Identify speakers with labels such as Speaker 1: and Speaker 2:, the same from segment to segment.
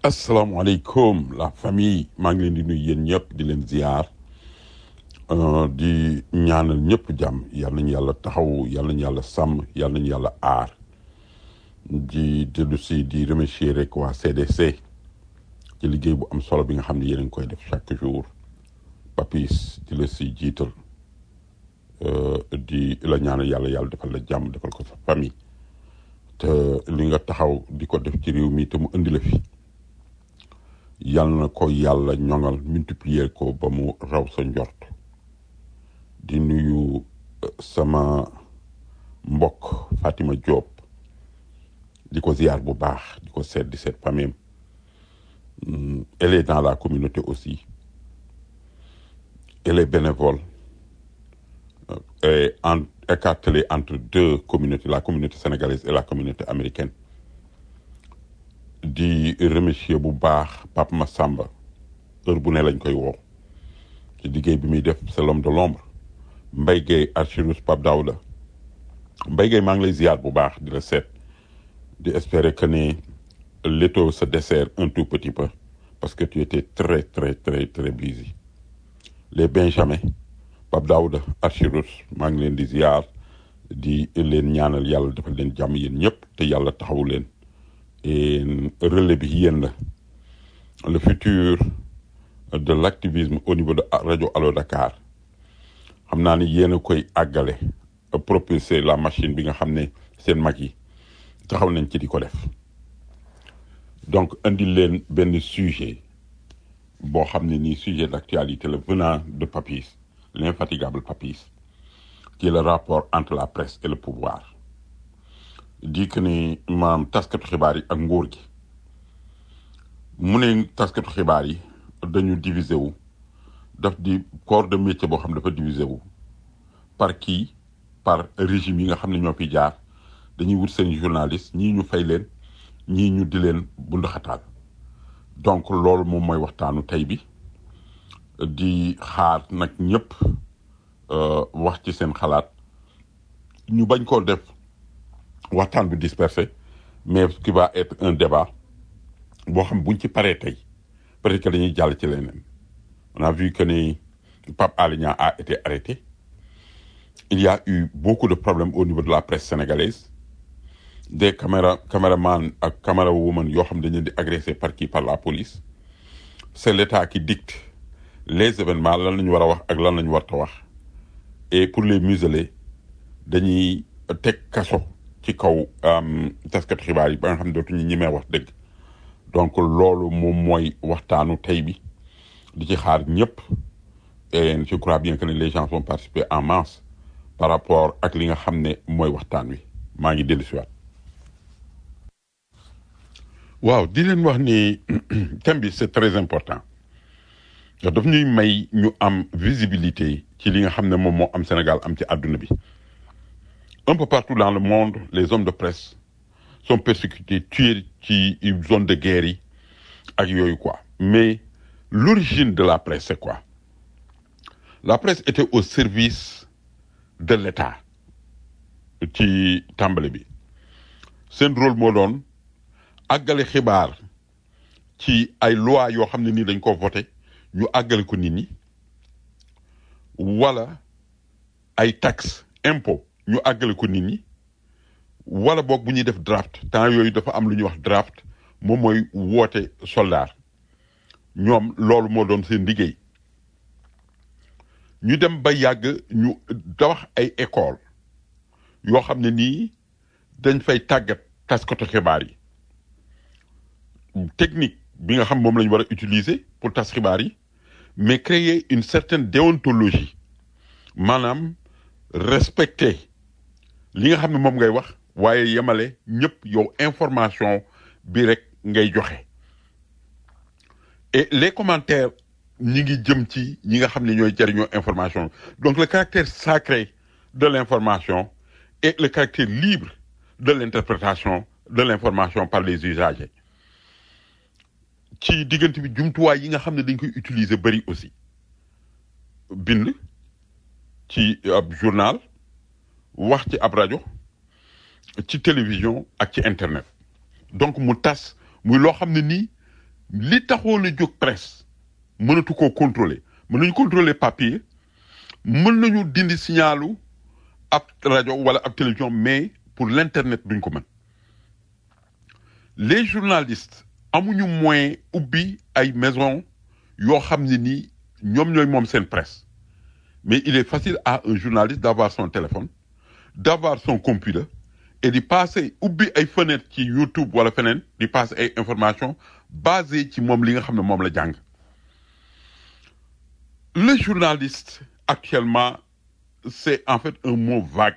Speaker 1: asalaamaaleykum la famille maa ngi leen di nuyu yéen ñëpp di leen ziar euh, di ñaanal ñëpp jàmm yal nañu yàlla taxaw yal nañu yàlla sàmm yal nañu yàlla aar di dellu si di remercier rek waa CDC ci liggéey bu am solo bi nga xam ne yéen a ngi koy def chaque jour papis di la si jiital euh, di la ñaanal yàlla yàlla defal la jàmm defal ko sa famille te li nga taxaw di ko def ci réew mi te mu indi la fi yal na ko yàlla ñoŋal multiplier ko ba mu raw sa njort di nuyu euh, sama mbokk Fatima Diop di ko ziar bu baax di ko seet di seet famille am elle est dans la communauté aussi elle est bénévole euh, et en écartelée entre deux communautés la communauté sénégalaise et la communauté américaine di remercier bu baax Pape Massamba heure bu ne lañ koy woo ci liggéey bi muy def c'est l'homme de l'ombre Mbaye Gueye Archirus Pape Daouda Mbaye Gueye maa ngi lay ziar bu baax di la seet di espérer que ne l'étau se dessert un tout petit peu parce que tu étais très très très très busy les Benjamin Pape Daouda Archirus maa ngi leen di ziar di leen ñaanal yàlla defal leen jàmm yéen ñëpp te yàlla taxawu leen et relais bi yéen la le futur de l'activisme au niveau de rajo Allo Dakar xam naa ni yéen a koy àggale propulser la machine bi nga xam ne seen mag yi taxaw nañ ci di ko def donc indi leen benn sujet boo xam ne nii sujet d'actualité la venant de Papis l'infatigable Papis qui est le rapport entre la presse et le pouvoir di que ni maam taskatu xibaar yi ak nguur gi mu ne taskatu xibaar yi dañu diviser wu daf di corps de métier boo xam dafa diviser wu par kii par régime yi nga xam ne ñoo fi jaar dañuy wut seen journaliste ñii ñu fay leen ñii ñu di leen bundaxataal donc loolu moom mooy waxtaanu tey bi di xaar nag ñëpp wax ci seen xalaat ñu bañ koo def waxtaan bi dispersé mais qui va être un débat boo xam buñ ci paree tey peut-être que dañuy jàll ci leneen on a vu que ni Pape Alé Niang a été arrêté il y a eu beaucoup de problèmes au niveau de la presse sénégalaise des caméra caméramans ak caméra woman yoo xam dañ leen di agressé par qui par la police c'est l'État qui dicte les événements lan lañu war a wax ak lan lañu war ta wax et pour les museler dañuy teg kaso ci kaw taskatu xibaar yi ba nga xam ne dootuñu ñemee wax dëgg donc loolu moom mooy waxtaanu tey bi di ci xaar ñëpp et je crois bien que les gens vont participer en masse par rapport ak li nga xam ne mooy waxtaan wi maa ngi dellu si waat waaw di leen wax ni thème bi c'est très important ndax daf ñuy may ñu am visibilité ci li nga xam ne moom moo am Sénégal am ci àdduna bi un peu partout dans le monde les hommes de presse sont persécutés tués ci zone de guerre yi ak yooyu quoi mais l'origine de la presse c'est quoi la presse était au service de l'État ci tàmbali bi seen rôle moo doon àggale xibaar ci ay loi yoo xam ne nii dañ ko voté ñu àggale ko nit ñi wala ay taxes impôt ñu àggale ko nit ñi wala boog bu ñuy def draft temps yooyu dafa am lu ñuy wax draft moom mooy woote soldat ñoom loolu moo doon seen liggéey ñu dem ba yàgg ñu tabax ay école yoo xam ne nii dañ fay tàggat taskatu xibaar yi technique bi nga xam moom la ñu war a utiliser pour tas xibaar yi mais créer une certaine déontologie maanaam respecter li nga xam ne moom ngay wax waaye yemale ñëpp yow information bi rek ngay joxe et les commentaires ñi ngi jëm ci ñi nga xam ne ñooy jariñoo information donc le caractère sacré de l'information et le caractère libre de l'interprétation de l'information par les usagers ci diggante bi jumtuwaay yi nga xam ne dañ koy utiliser bari aussi bind ci ab journal wax ci ab rajo ci télévision ak ci internet donc mu tas muy loo xam ne nii li taxoon a jóg presse mënatu koo contrôler mën nañu contrôler papier mën nañu dindi signalu ab rajo wala ab télévision mais pour l'internet duñ ko mën les journalistes amuñu moyen ubbi ay maison yoo xam ne nii ñoom ñooy moom seen presse mais il est facile à un journaliste d'avoir son téléphone d'avoir son computer et di passer ubbi ay fenêtre ci YouTube wala feneen di passer ay informations basées ci moom li nga xam ne moom la jàng le journaliste actuellement c'est en fait un mot vague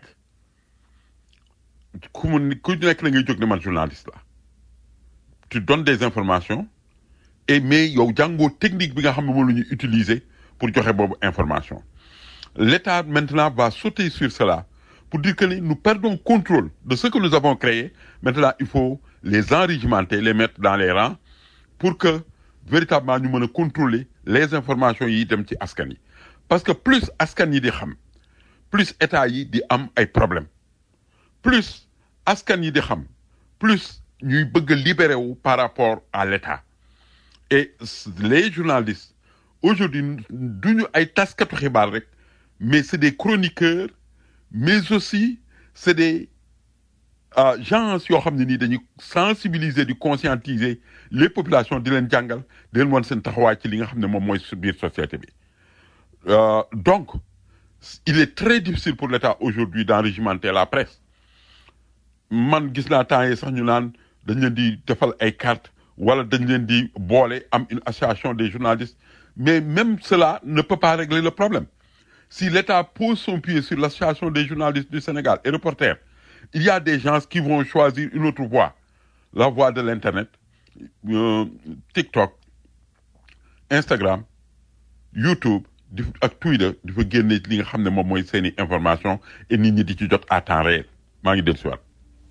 Speaker 1: ku mu ku nekk na ngay jóg ne man journaliste la tu donnes des informations et mais yow jàngoo technique bi nga xam ne moom la ñuy utiliser pour joxe boobu information l'État maintenant va sauter sur cela pour dire que ni nous perdons contrôle de ce que nous avons créé maintenant il faut les enrégimenter les mettre dans les rangs pour que véritablement ñu mën a contrôler les informations yi dem ci askan yi parce que plus askan yi di xam plus état yi di am ay problèmes plus askan yi di xam plus ñuy bëgg a libérer wu par rapport à l'état et les journalistes aujourd'hui duñu ay taskatu xibaar rek mais c'est des chroniqueurs mais aussi c'est des euh, gens yoo xam ne nii dañuy sensibiliser di conscientiser les populations di leen jàngal di leen wan seen taxawaay ci li nga xam ne moom mooy biir société bi euh, donc il est très difficile pour l'État aujourd'hui d'enrégimenter la presse man gis naa temps yi sax ñu naan dañ leen di defal ay cartes wala dañ leen di boole am une association des journalistes mais même cela ne peut pas régler le problème si l'État pose son pied sur l'association des journalistes du Sénégal et reporters il y a des gens qui vont choisir une autre voie la voie de l'internet euh, TikTok Instagram YouTube di ak Twitter di fa génne li nga xam ne moom mooy seeni information et nit ñi di ci jot à temps réel maa ngi dellu si waat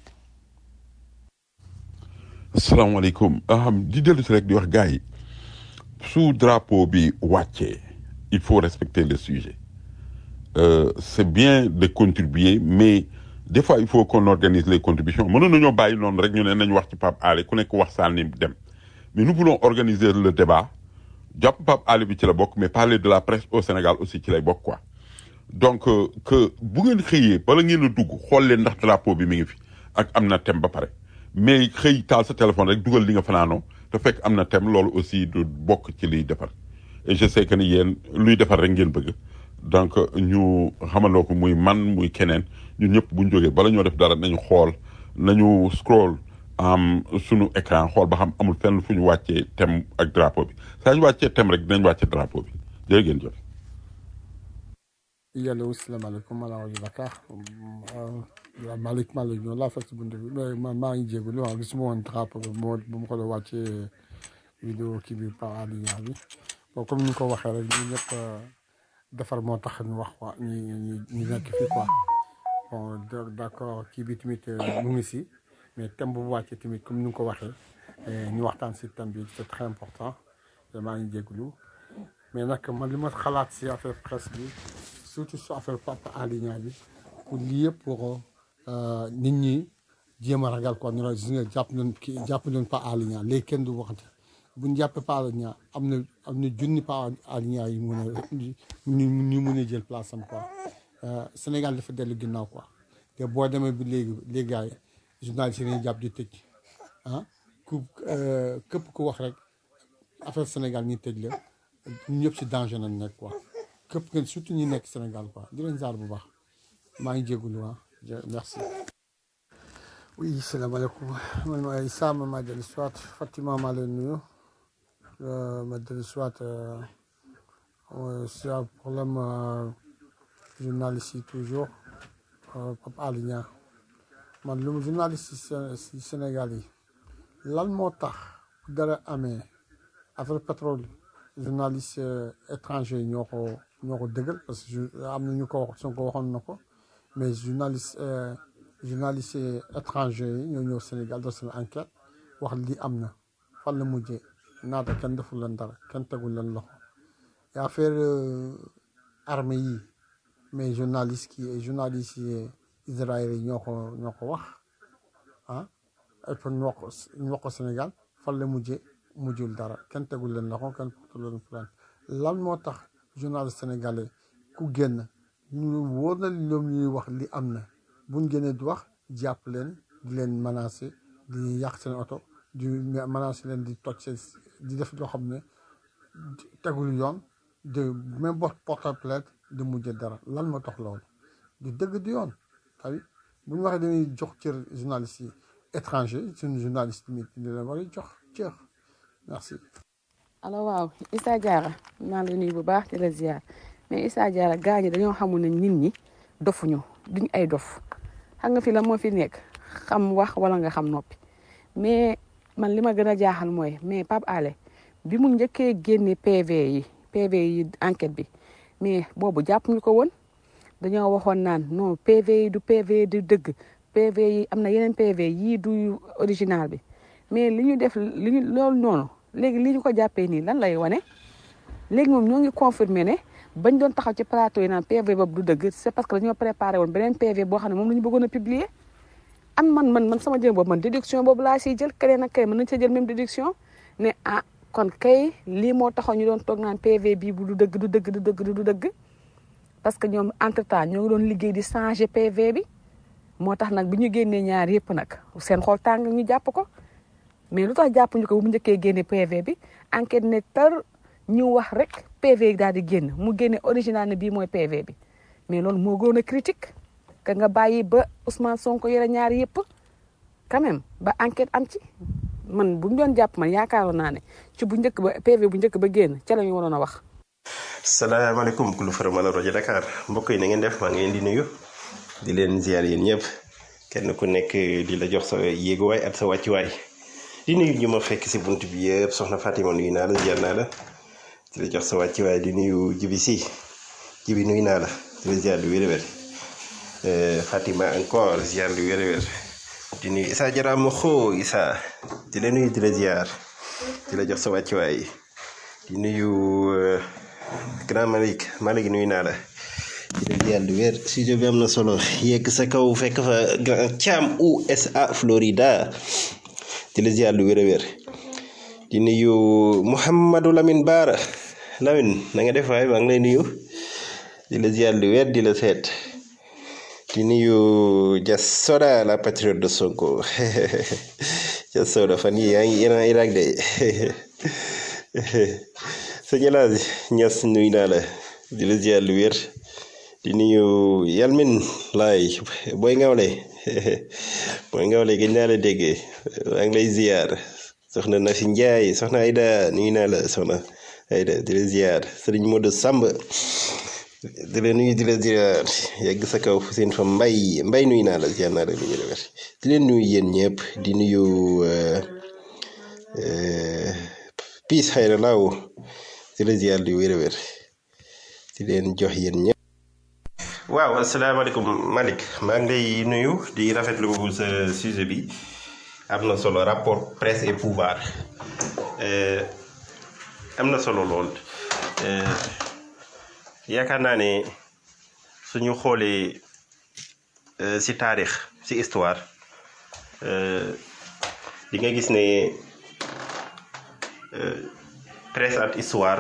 Speaker 1: asalaamaaleykum di dellu si rek di wax gars yi su drapeau bi wàccee il faut respecter le sujet euh, c'est bien de contribuer mais des fois il faut qu'on organise les contributions mënoon nañoo bàyyi noonu rek ñu ne nañ wax ci Pape Alé ku nekk wax sànni dem mais nous voulons organiser le débat jàpp Pape Alé bi ci la bokk mais parler de la presse au Sénégal aussi ci lay bokk quoi donc euh, que bu ngeen xëyee bala ngeen a dugg xool leen ndax drapeau bi mi ngi fi ak am na thème ba pare mais xëy taal sa téléphone rek dugal li nga fanaanoo te fekk am na thème loolu aussi du bokk ci liy defar et je sais que ni yéen luy defar rek ngeen bëgg donc ñu xamandoo ko muy man muy keneen ñun ñëpp bu ñu jógee bala ñoo def dara nañu xool nañu scroll am sunu écran xool ba xam amul fenn fu ñu wàccee thème ak drapeau bi saa ñu wàccee thème rek dinañ wàccee drapeau bi jërë ngeen jëf.
Speaker 2: yàlla salaamaaleykum wa rahmatulah waaw Malick Malick ñoo laa fekk si buntu bi mais man maa ngi jégalu waaw gisuma woon drapeau bi moo bu ma ko doon wàccee vidéo kii bi par Aliou bi bon comme ni nga ko waxee rek ñu ñëpp defar moo tax ñu wax quoi ñu ñu ñu nekk fii quoi bon d'accord kii bi tamit mu ngi si mais thème bu wàccee tamit comme ni nga ko waxee ñu waxtaan si thème bi c'est très important te maa ngi jégalu mais nag man li ma xalaat si affaire presse bi. surtout su affaire Pape Alé Niang bi pour lii yëpp pour nit ñi jéem a ragal quoi ñu ne gis nga jàpp nañ kii jàpp nañ Pape Alé Niang léegi kenn du waxati bu ñu jàppee Pape Alé Niang am na am na junni Pape Alé Niang yi mun a ñu ñu mun a jël place am quoi Sénégal dafa dellu ginnaaw quoi te boo demee bi léegi léegi gars yi journaliste yi jàpp di tëj ah ku képp ku wax rek affaire Sénégal ñi tëj la ñun ñëpp si danger nañ nekk quoi. képp ngeen surtout ñi nekk Sénégal quoi di leen jaar bu baax maa ngi jégalu ah merci. oui salaamaaleykum man ma Issa ma maa dellu si waat Fatima maa leen nuyu ma dellu si waat c'est un problème journaliste yi toujours Pape Alé Niang man lu journaliste si Sénégal yi lan moo tax bu dara amee affaire pétrole journaliste étranger ñoo ko ñoo ko dëggal parce que am na ñu ko wax Sonko waxoon na ko mais journaliste journaliste étranger yi ñoo ñëw Sénégal def seen enquête wax li am na fan la mujjee naata kenn deful leen dara kenn tegul leen loxo et affaire armée yi mais journaliste yi journaliste yi Israël yi ñoo ko ñoo ko wax ah et puis ñu wax ko ñu wax ko Sénégal fan la mujjee mujjul dara kenn tegul leen loxo kenn porte leen plainte lan moo tax journaliste sénégalais ku génn ñu wóor na ñoom ñuy wax li am na buñ génnee di wax jàpp leen di leen menacer di yàq seen oto di menacer leen di toj seen di def loo xam ne tegul yoon de même boo porte plainte di mujj dara lan moo tax loolu du dëgg du yoon xawi bu ñu waxee dañuy jox cër journaliste yi étranger suñu journaliste yi di leen war a jox cër merci
Speaker 3: alors waaw Issa Diarra maa ngi lay nuyu bu baax di la ziar mais Issa Diarra gars ñi dañoo xamul ne nit ñi dofuñu duñ ay dof xam nga fi la moo fi nekk xam wax wala nga xam noppi mais man li ma gën a jaaxal mooy mais Pape Alé bi mu njëkkee génne PV yi PV yi enquête bi mais boobu jàpp ñu ko woon dañoo waxoon naan non PV yi du PV du dëgg PV yi am na yeneen PV yii du original bi mais li ñu def li ñu loolu noonu léegi li ñu ko jàppee nii lan lay wane léegi moom ñoo ngi confirmé ne bañ doon taxaw ci plateau yi naan PV boobu du dëgg c'est parce que dañoo préparé woon beneen PV boo xam ne moom la ñu bëggoon a publier am man man man sama jëm boobu man déduction boobu laa siy jël keneen ak keneen mën nañ sa jël même déduction ne ah kon kay lii moo taxaw ñu doon toog naan PV bii bu du dëgg du dëgg du dëgg du dëgg parce que ñoom entre temps ñoo ngi doon liggéey di changer PV bi moo tax nag bi ñu génnee ñaar yëpp nag seen xol tàng ñu jàpp ko mais lu tax jàpp ñu ko bu mu njëkkee génne PV bi enquête ne tar ñu wax rek PV daal di génn mu génne original ne bii mooy PV bi mais loolu moo gën a critique que nga bàyyi ba Ousmane Sonko yore ñaar yëpp quand même ba enquête am ci man bu ñu doon jàpp man yaakaaroon naa ne ci bu njëkk ba PV bu njëkk ba génn ca la ñu waroon a wax.
Speaker 4: salaamaaleykum kulu faramal rajo Dakar mbokk yi na ngeen def maa ngi leen di nuyu di leen ziar yéen ñëpp kenn ku nekk di la jox sa yéeguwaay ak sa wàccuwaay di nuyu ñu ma fekk si bunt bi yëpp soxna Fatima nuyu naa la ziar naa la di la jox sa wàccuwaay di nuyu jibi si jibi nuyu naa la di la ziar lu wér wér Fatima encore ziar lu wér wér di nuyu Issa Diarra ma xoo Issa di la nuyu di la ziar di la jox sa wàccuwaay di nuyu. grand Malick Malick nuyu naa la di leen yàlla wér sujet bi am na solo yegg sa kaw fekk fa grand Thiam USA Florida di la ziar lu wér a wér di nuyu Mouhamadou Lamine Baara Lamine na nga def waay maa ngi lay nuyu di la ziar lu wér di la seet di nuyu Jas Soda la patriote de Sonko Jas Soda fan yii yaa ngi yéen a Irak de sëñ El Hadj Niass nuyu naa la di la ziar lu wér di nuyu Yalmin laay booy ngawle booy ngawle gëj naa la déggee maa ngi lay ziar soxna Nafi Ndiaye soxna Aida nuyu naa la soxna Aida di la ziar sëriñ Modou Samb di la nuyu di la ziar yegg sa kaw seen fa mbay mbay nuyu naa la ziar naa la lu wér wér di leen nuyu yéen ñëpp di nuyu piis xayra laaw di la ziar lu wér wér di leen jox yéen ñëpp. waaw asalaamaaleykum Malick maa ngi lay nuyu di rafetlu bu sa sujet bi am na solo rapport presse et pouvoir am na solo lool yaakaar naa ne suñu xoolee ci taarix ci histoire di nga gis ne presse ak histoire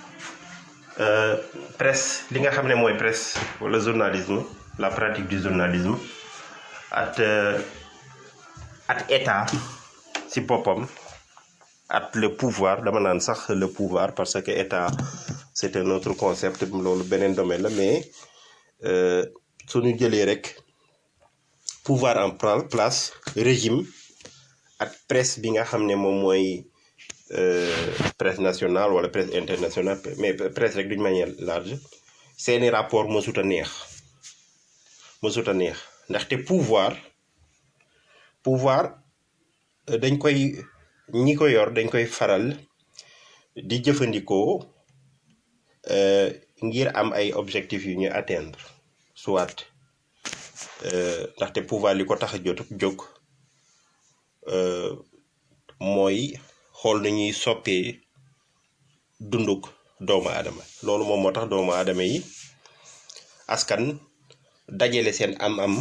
Speaker 4: presse li nga xam ne mooy presse wala journalisme la pratique du journalisme at at état ci boppam at le pouvoir dama naan sax le pouvoir parce que état c'est un autre concept loolu beneen domaine la mais suñu jëlee rek pouvoir en place régime ak presse bi nga xam ne moom mooy presse nationale wala presse internationale mais presse rek d'une manière large seeni rapport mësut a neex mësut a neex ndaxte pouvoir pouvoir dañ koy ñi ko yor dañ koy faral di jëfandikoo ngir am ay objectifs yu ñuy atteindre soit ndaxte pouvoir li ko tax a jot jóg mooy xool nañuy soppee dunduk doomu aadama loolu moom moo tax doomu aadama yi askan dajale seen am-am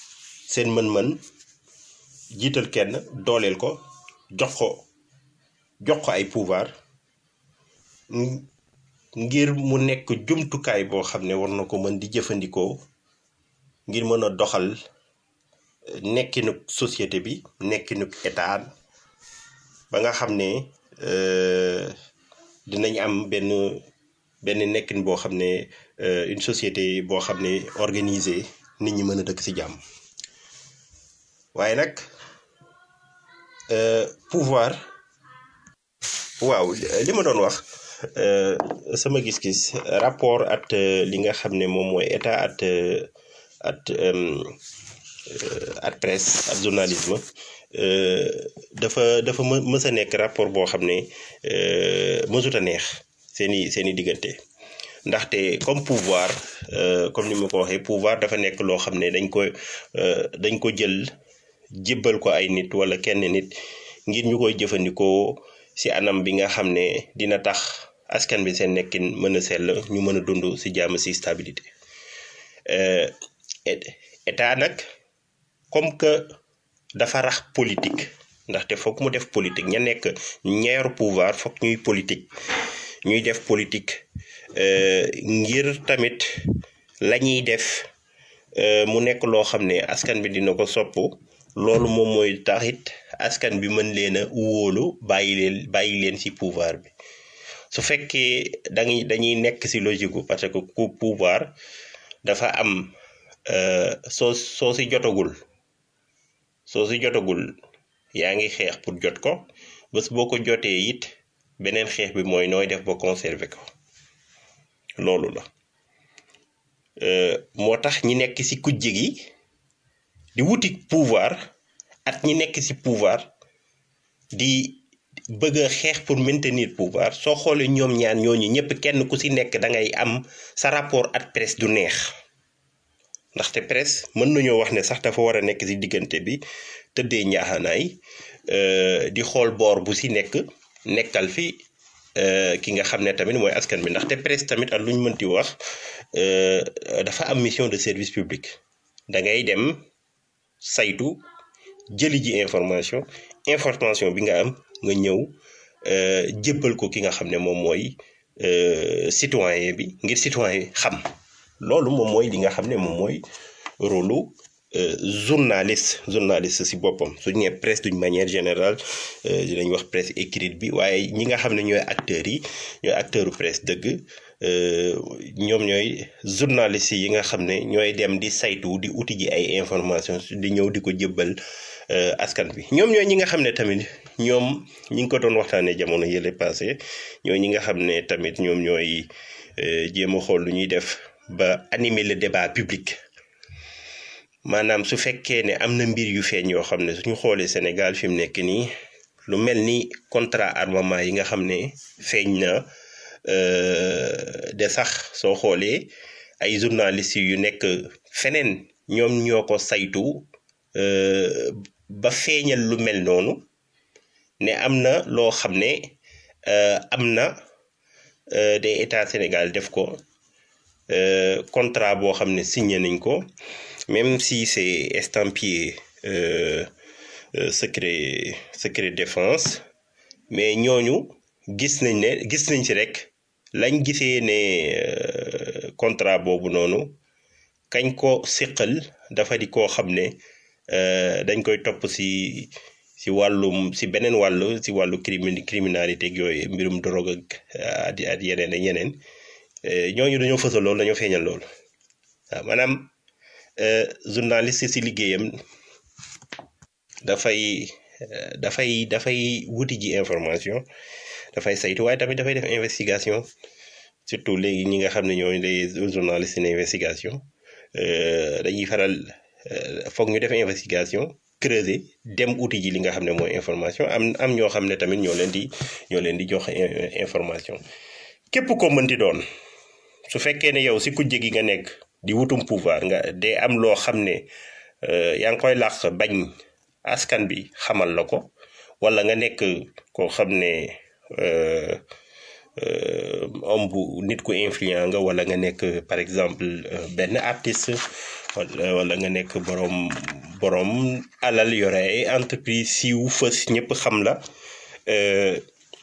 Speaker 4: seen mën-mën jiital kenn dooleel ko jox ko jox ko ay pouvoir ng- ngir mu nekk jumtukaay boo xam ne war na ko mën di jëfandikoo ngir mën a doxal eh, nekkinuk société bi nekkinuk état ba nga xam ne euh, dinañ am benn benn nekkin boo xam ne euh, une société boo xam ne organisée nit ñi mën a dëkk ci jàmm waaye nag euh, pouvoir waaw li ma doon wax euh, sama gis-gis rapport at euh, li nga xam ne moom mooy état at euh, at euh, at presse at journalisme euh, dafa dafa më mës a nekk rapport boo xam ne euh, mësut a neex seeni seeni diggante ndaxte comme pouvoir euh, comme ni ma ko waxee pouvoir dafa nekk loo xam ne dañ ko euh, dañ ko jël jébbal ko ay nit wala kenn nit ngir ñu koy jëfandikoo ci anam bi nga xam ne dina tax askan bi seen nekkin mën a sell ñu mën a dund ci jàmm ci stabilité euh, et- état nag comme que dafa rax politique ndaxte foog mu def politique ña nekk ñeeru pouvoir foog ñuy politique ñuy def politique euh, ngir tamit la ñuy def euh, mu nekk loo xam ne askan bi dina ko sopp loolu moom mooy taxit askan bi mën leen a wóolu bàyyi leen bàyyi leen ci pouvoir bi su fekkee dañuy dañuy nekk ci logique gu parce que ku pouvoir dafa am euh, soo soo ci jotagul soo ci jotagul yaa ngi xeex pour jot ko bés boo ko jotee it beneen xeex bi mooy nooy def ba conserver ko loolu la Euh, moo tax ñi nekk ci kujje gi di wuti pouvoir at ñi nekk ci pouvoir di bëgg a xeex pour maintenir pouvoir soo xoolee ñoom ñaar ñooñu ñëpp kenn ku ci nekk da ngay am sa rapport at presse du neex ndaxte presse mën nañoo wax ne sax dafa war a nekk ci diggante bi tëddee njaaxanaay euh, di xool boor bu ci nekk nekkal fi euh, ki nga xam ne tamit mooy askan bi ndaxte presse tamit ak lu ñu mënti wax euh, dafa am mission de service public da ngay dem saytu jëli ji information information bi nga am nga ñëw euh, jébbal ko ki nga xam ne moom mooy euh, citoyen bi ngir citoyen xam loolu moom mooy li nga xam ne moom mooy rôlu euh, journaliste journaliste si boppam suñu nee presse d'une manière générale euh, dinañ wax presse écrite bi waaye ñi nga xam ne ñooy acteurs yi ñooy acteuru presse dëgg euh, ñoom ñooy journaliste yi nga xam ne ñooy dem di saytu di uti ji ay information di ñëw di ko jëbbal euh, askan bi ñoom ñooy ñi nga xam ne tamit ñoom ñi ngi ko doon waxtaanee jamono yële passé ñooy ñi nga xam ne tamit ñoom ñooy euh, jéem a xool lu ñuy def ba animer le débat public maanaam su fekkee ne am na mbir yu feeñ yoo xam ne suñu xoolee Sénégal fi mu nekk nii lu mel ni contrat armement yi nga xam ne feeñ na euh, de sax soo xoolee ay journalistes yu nekk feneen ñoom ñoo ko saytu euh, ba feeñal lu mel noonu ne am na loo xam ne euh, am na euh, des états Sénégal def ko euh, contrat boo xam ne signé nañ ko même si c'est estampillé euh, euh, secret secret défense mais ñooñu gis nañ ne gis nañ ci rek lañ gisee ne euh, contrat boobu noonu kañ ko siqal dafa di koo xam ne euh, dañ koy topp si si wàllum si beneen wàllu si wàllu crimi criminalité ak yooyu mbirum drogue ak at yeneen ak yeneen euh, ñooñu dañoo fësal loolu dañoo feeñal loolu waaw maanaam euh, journaliste si liggéeyam dafay euh, dafay dafay wuti ji information dafay saytu waaye tamit dafay def investigation surtout léegi ñi nga xam ne ñooy les journalistes en investigation euh, dañuy faral euh, foog ñu def investigation creuser dem uti ji li nga xam ne mooy information am am ñoo xam ne tamit ñoo leen di ñoo leen di jox in- information képp ko mënti doon su fekkee ne yow si kujje gi nga nekk di wutum pouvoir nga de am loo xam ne euh, yaa ngi koy làq bañ askan bi xamal la ko wala nga nekk koo xam ne euh, euh, homme bu nit ku influent nga wala nga nekk par exemple euh, benn artiste wala wala nga nekk borom borom alal yore ay entreprise siiw fës ñëpp xam la euh,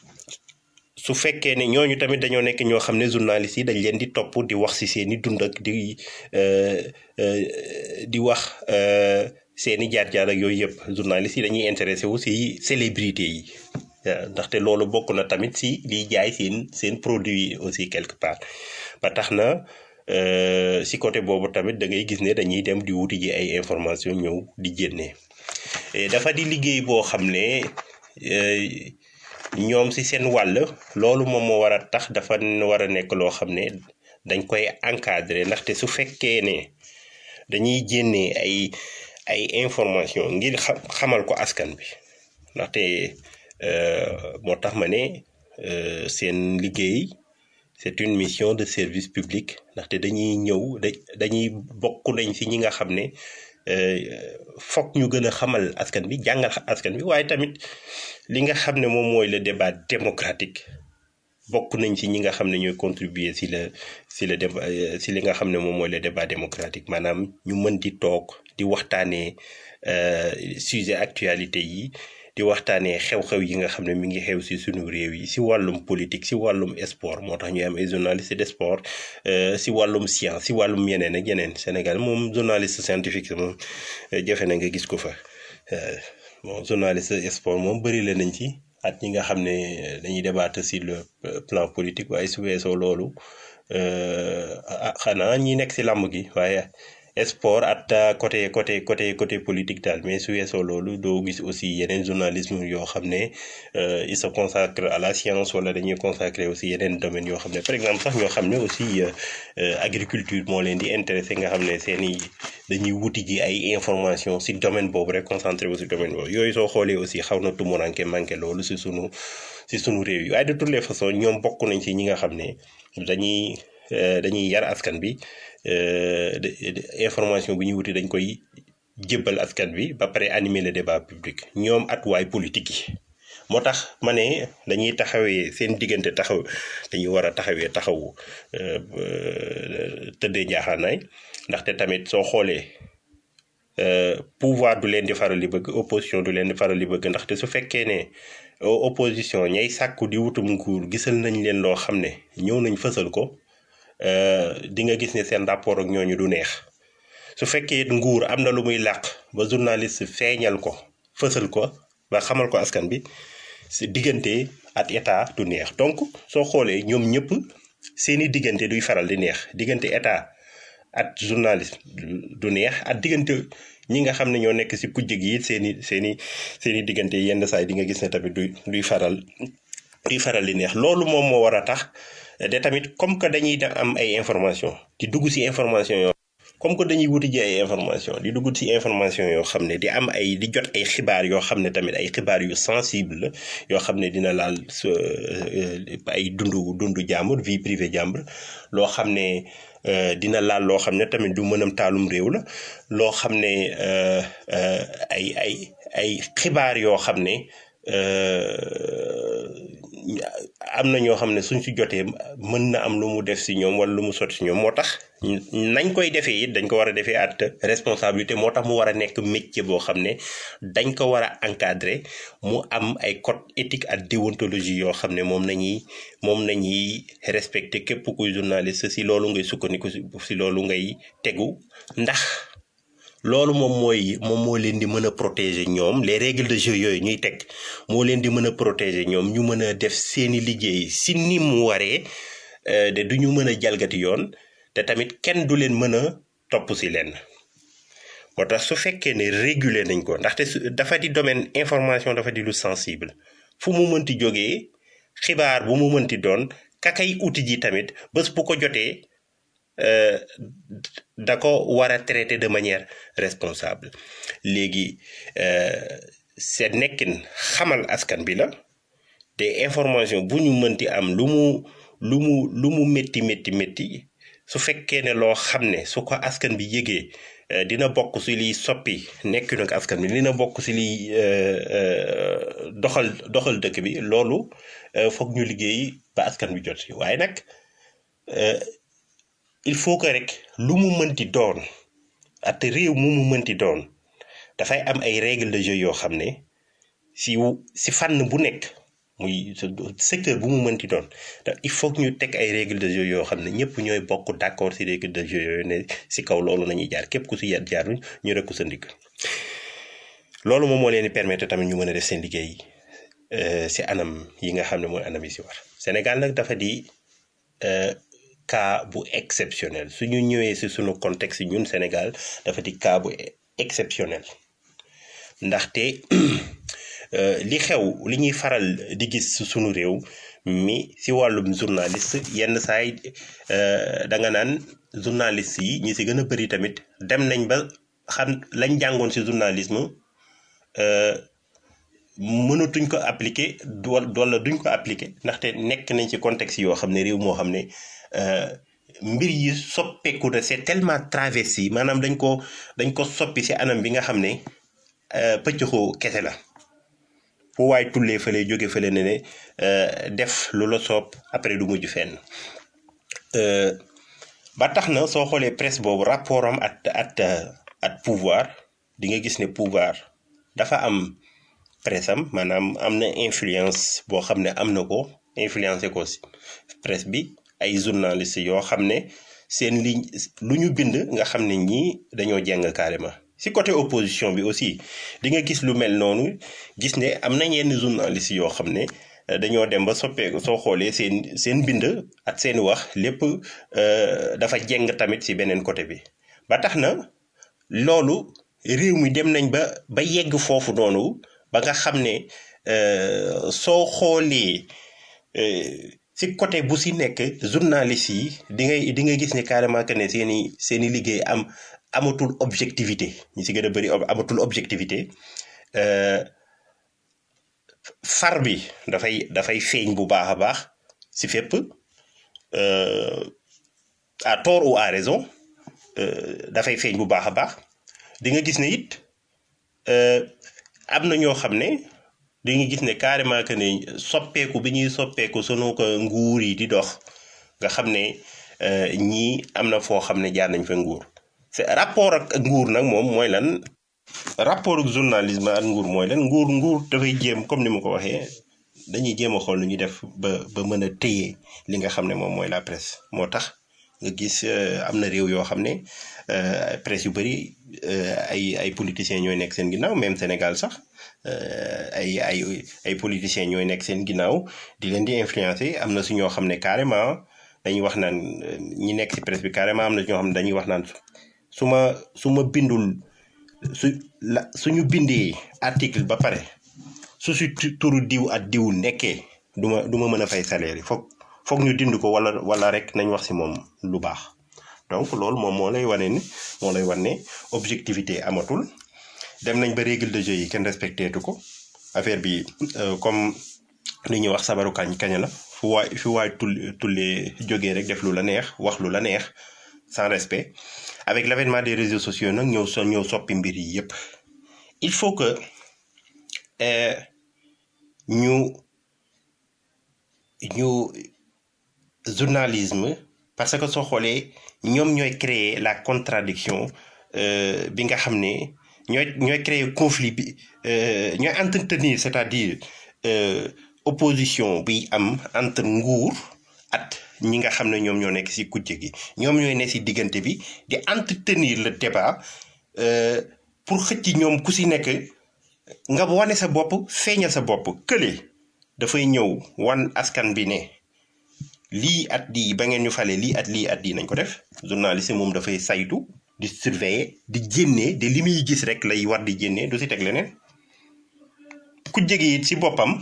Speaker 4: su fekkee ne ñooñu tamit dañoo nekk ñoo xam ne journalistes yi dañ leen di topp di wax ci seeni dund ak di euh, euh, di wax euh, seeni jaar-jaar ak yooyu yëpp journalistes yi dañuy intéressé wu ci célébrité yi waaw ndaxte loolu bokk na tamit ci liy jaay seen seen produit yi aussi quelque part ba tax na euh, ci côté boobu tamit da ngay gis ne dañuy dem di wuti ji ay information ñëw di génnee Et dafa di liggéey boo xam ne euh, ñoom ci seen wàll loolu moom moo war a tax dafa war a nekk loo xam ne dañ koy encadrer ndaxte su fekkee ne dañuy génnee ay ay information ngir xam xamal ko askan bi ndaxte euh, moo tax ma ne euh, seen liggéey c'est une mission de service public ndaxte dañuy ñëw da dañuy bokk nañ ci ñi nga xam ne euh, fokk ñu gën a xamal askan bi jàngal askan bi waaye tamit li nga xam ne moom mooy le débat démocratique bokk nañ ci ñi nga xam ne ñooy contribuer ci le ci le débat euh, ci li nga xam ne moom mooy le débat démocratique maanaam ñu mën di toog di waxtaanee euh, sujet actualité yi di waxtaanee xew-xew yi nga xam ne mi ngi xew ci sunu réew yi ci wàllum politique ci wàllum sport moo tax ñuy am ay journalistes de sport euh, ci wàllum science ci wàllum yeneen ak yeneen Sénégal moom journaliste scientifique moom euh, jafe na nga gis ko fa euh, bon journaliste sport moom bëri la nañ ci at ñi nga xam ne dañuy débattre sur le euh, plan politique waaye su weesoo loolu euh, ah xanaa ñi nekk ci làmb gi waaye sport at euh, côté côté côté côté politique daal mais su weesoo loolu doo gis aussi yeneen journalisme yoo xam ne euh, il se consacre à la science wala dañuy consacrer aussi yeneen domaines yoo xam ne par exemple sax ñoo xam ne aussi euh, euh, agriculture moo leen di intéressé nga xam ne seeni dañuy wuti ji ay information ci domaine boobu rek concentré wu ci domaine boobu yooyu soo xoolee aussi xaw na tumuranke manqué loolu ci sunu ci sunu réew yi waaye de toutes les façons ñoom bokk nañ ci ñi nga xam ne dañuy euh, dañuy yar askan bi euh, de- de- information bu ñuy wuti dañ koy jébbal askan bi ba pare animer le débat public ñoom at waay politique yi moo tax ma ne dañuy taxawee seen diggante taxaw dañuy war a taxawee taxawu euh, euh, tëddee njaaxaanaay ndaxte tamit soo xoolee euh, pouvoir du leen di faral di bëgg opposition du leen di faral di bëgg ndaxte su fekkee ne o- opposition ñay sàkku di wutum nguur gisal nañ leen loo xam ne ñëw nañ fësal ko euh, di nga gis ne seen rapport ak ñooñu du neex su fekkee nguur am na lu muy làq ba journaliste feeñal ko fësal ko ba xamal ko askan bi si diggante at état du neex donc soo xoolee ñoom ñëpp seeni diggante duy faral di neex diggante état at journaliste du neex at diggante ñi nga xam ne ñoo nekk si kujje gi it seeni seeni seeni diggante yenn saa yi di nga gis ne tamit duy duy faral duy faral di neex loolu moom moo war a tax de tamit comme que dañuy da am ay information di dugg si information yoo comme que dañuy wuti ji ay information di dugg ci information yoo xam ne di am ay di jot ay xibaar yoo xam ne tamit ay xibaar yu sensible la yoo xam ne dina laal sa ay dundu dundu jàmbur vie privée jàmbur loo xam ne euh, dina laal loo xam ne tamit du mënam taalum réew la loo xam ne euh, euh, ay ay ay xibaar yoo xam ne euh, am na ñoo xam ne suñ si jotee mën na am lu mu def si ñoom wala lu mu sotti si ñoom moo tax nañ koy defee it dañ ko war a defee at responsabilité moo tax mu war a nekk métier boo xam ne dañ ko war a encadrer mu am ay code éthique ak déontologie yoo xam ne moom nañuy moom nañuy respecter képp kuy journaliste si loolu ngay sukkandiku si si loolu ngay tegu ndax loolu moom mooy moom moo leen di mën a protéger ñoom les règles de jeu yooyu ñuy teg moo leen di mën a protéger ñoom ñu mën a def seeni liggéey si ni mu waree euh, de du ñu mën a jalgati yoon te tamit kenn du leen mën a topp si leen moo tax su fekkee ne réguler nañ ko ndaxte su dafa di domaine information dafa di lu sensible fu mu mënti jógee xibaar bu mu mënti doon kakay uti ji tamit bés bu ko jotee euh, da ko war a traiter de manière responsable léegi euh, seen nekkin xamal askan bi la te information bu ñu mënti am lu mu lu mu lu mu métti métti métti su fekkee ne loo xam ne su ko askan bi yëgee euh, dina bokk si liy soppi nekkinu ak askan bi dina bokk si liy euh, euh, doxal doxal dëkk bi loolu euh, foog ñu liggéey ba askan bi jot si waaye nag euh, il faut que rek lu mu mënti doon at réew mu mu mënti doon dafay am ay règles de jeu yoo xam ne si wu si fànn bu nekk muy secteur bu mu mënti doon il faut que ñu teg ay règles de jeu yoo xam ne ñëpp ñooy bokk d'accord si règles de jeu yooyu ne si kaw loolu la ñuy jaar képp ku si yar jaaruñ ñu rek ko sa ndigg loolu moom moo leen di permettre tamit ñu mën a def seen liggéey si anam yi nga xam ne mooy anam yi si war Sénégal nag dafa di cas bu exceptionnel su ñu ñëwee si suñu contexte ñun Sénégal dafa di cas bu exceptionnel ndaxte li xew li ñuy faral di gis si suñu réew mi si wàllum journaliste yenn saay da nga naan journaliste yi ñi si gën a bëri tamit dem nañ ba xam lañ jàngoon si journalisme mënatuñ ko appliquer wala duñ ko appliquer ndaxte nekk nañ ci contexte yoo xam ne réew moo xam ne mbir yi soppeeku na c'est tellement travesti maanaam dañ ko dañ ko soppi si anam bi nga xam ne pëccëxoo kese la fu waay tullee fële jóge fële ne ne def lu la soob après du mujj fenn ba tax na soo xoolee presse boobu rapport am at at at pouvoir di nga gis ne pouvoir dafa am presse am maanaam am na influence boo xam ne am na ko influencé ko si presse bi ay journalistes yoo xam ne seen ligne lu ñu bind nga xam ne ñii dañoo jeng carrément si côté opposition bi aussi di nga gis lu mel noonu gis ne am na yenn journalistes yoo xam ne dañoo dem ba soppeeku soo xoolee seen seen bind ak seen wax lépp dafa jeng tamit si beneen côté bi ba tax na loolu réew mi dem nañ ba ba yegg foofu noonu ba nga xam ne soo xoolee si côté bu si nekk journaliste yi di ngay di nga gis ne carrément que ne seen i seen i liggéey am amatul objectivité ñi si gën a bëri amatul objectivité far bi dafay dafay feeñ bu baax a baax si fépp à tort ou à raison dafay feeñ bu baax a baax di nga gis ne it am na ñoo xam ne di nga gis ne carrément que ne soppeeku bi ñuy soppeeku sunu ko nguur yi di dox nga xam ne ñii am na foo xam ne jaar nañ fa nguur c'est rapport ak nguur nag moom mooy lan rapport ak journalisme ak nguur mooy lan nguur nguur dafay jéem comme ni ma ko waxee dañuy jéem a xool nu ñuy def ba ba mën a téye li nga xam ne moom mooy la presse moo tax nga gis am na réew yoo xam ne presse yu bëri ay ay politiciens ñooy nekk seen ginnaaw même Sénégal sax ay ay ay politiciens ñooy nekk seen ginnaaw di leen di influencer am na su ñoo xam ne carrément dañuy wax naan ñi nekk ci presse bi carrément am na ñoo xam ne dañuy wax naan su ma su ma bindul su la suñu bindee article ba pare su si turu diw ak diw nekkee du ma du ma mën a fay salaire yi foog foog ñu dind ko wala wala rek nañ wax ci moom lu baax donc loolu moom moo lay wane ni moo lay wane ne objectivité amatul dem nañ ba règle de jeu yi kenn respecté tu ko affaire bi comme li ñuy wax sabaru kañ kañ la fu waay fu waay tul tullee jógee rek def lu la neex wax lu la neex sans respect avec l'avènement des réseaux sociaux nag ñëw so ñëw soppi mbir yi yépp il faut que ñu ñu journalisme parce que soo xoolee ñoom ñooy créer la contradiction bi nga xam ne ñooy ñooy créer conflit bi ñooy entretenir c'est-à-dire opposition bi am entre nguur at ñi nga xam ne ñoom ñoo nekk ci kujje gi ñoom ñooy ne ci diggante bi di entretenir le débat pour xëcc ñoom ku ci nekk nga wane sa bopp feeñal sa bopp kële dafay ñëw wan askan bi ne lii at lii ba ngeen ñu fale lii at lii at lii nañ ko def journaliste moom dafay saytu di surveiller di génnee de li muy gis rek lay war di génnee du ci teg leneen ku jege it ci boppam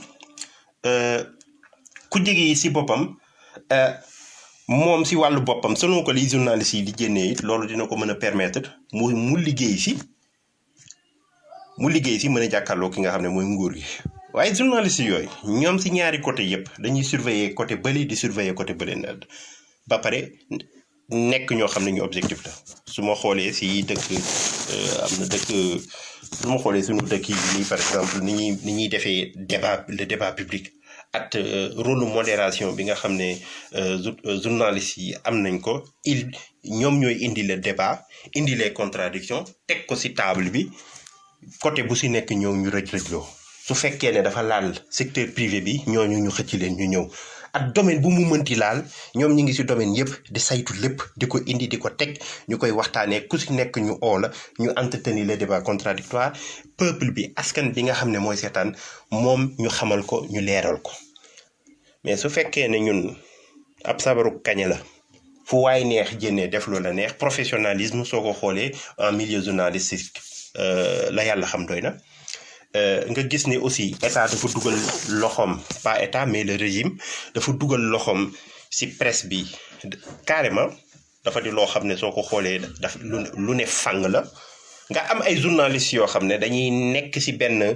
Speaker 4: ku jege it ci boppam moom ci wàllu boppam selon ko li journaliste yi di génnee it loolu dina ko mën a permettre mu mu liggéey ci mu liggéey ci mën a jàkkaarloo ki nga xam ne mooy nguur gi waaye journaliste yooyu ñoom ci ñaari côté yépp dañuy surveiller côté bële di surveiller côté bële na ba pare nekk ñoo xam ne ñu objectif la su ma xoolee ci dëkk am na dëkk su ma xoolee suñu dëkk yi nii par exemple ni ñuy ni ñuy defee débat le débat public ak rôle modération bi nga xam ne journalistes yi am nañ ko il ñoom ñooy indi le débat indi les contradictions teg ko ci table bi côté bu ci nekk ñëw ñu rëj rëjloo su fekkee ne dafa laal secteur privé bi ñooñu ñu xëcc leen ñu ñëw ak domaine bu mu mënti laal ñoom ñu ngi ci domaine yëpp di saytu lépp di ko indi di ko teg ñu koy waxtaanee ku ci nekk ñu oo la ñu entretenir les débats contradictoires peuple bi askan bi nga xam ne mooy seetaan moom ñu xamal ko ñu leeral ko mais su fekkee ne ñun ab sabaru kañe la fu waay neex jénnee def lu la neex professionnalisme soo ko xoolee en milieu journalistique la yàlla xam doy na nga gis ne aussi état dafa dugal loxoom pas état mais le régime dafa dugal loxoom ci presse bi carrément dafa di loo xam ne soo ko xoolee daf lu lu ne fang la nga am ay journalistes yoo xam ne dañuy nekk ci benn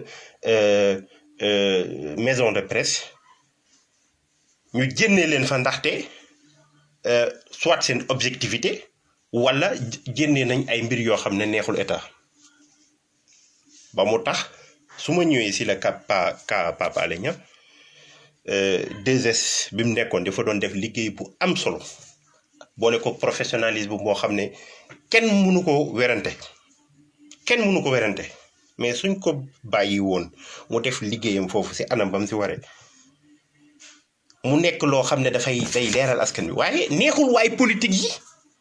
Speaker 4: maison de presse ñu jénnee leen fa ndaxte soit seen objectivité walla jénnee nañ ay mbir yoo xam ne neexul état ba mu tax su ma ñëwee si la ka pa ka Pape Alé Niang 2S bi mu nekkoon dafa doon def liggéey bu am solo boole ko professionnalisme boo xam ne kenn mënu ko werante kenn mënu ko werante mais suñ ko bàyyi woon mu def liggéeyam foofu si anam bam si waree mu nekk loo xam ne dafay day leeral askan bi waaye neexul waay politique yi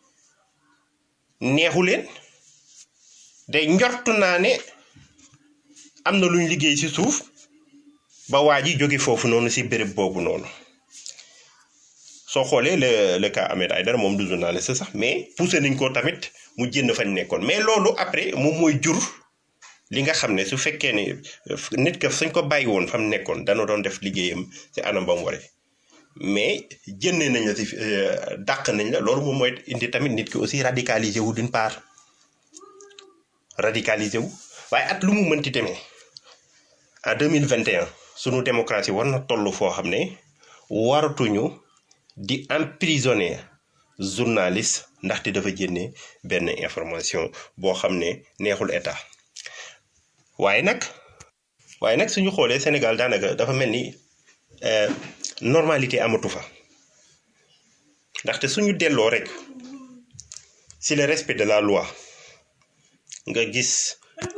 Speaker 4: neexu leen day njortu naa ne am na luñ liggéey ci suuf ba waa ji jóge foofu noonu ci béréb boobu noonu soo xoolee le le cas Ahmed Aïdara moom du journaliste sax mais poussé nañ ko tamit mu jënd fañ nekkoon mais loolu après moom mooy jur li nga xam ne su fekkee ne nit ka suñ ko bàyyi woon fa mu nekkoon dana doon def liggéeyam ci anam ba mu waree mais jëndee nañ la ci dàq nañ la loolu moom mooy indi tamit nit ki aussi radicalisé wu d'une part radicalisé wu waaye at lu mu mënti demee en deux mille vingt et un sunu démocratie war na toll foo xam ne waratuñu di emprisonner journaliste ndaxte dafa génne benn information boo xam ne neexul état waaye nag waaye nag suñu xoolee Sénégal daanaka dafa mel ni normalité amatu fa ndaxte suñu delloo rek si le respect de la loi nga gis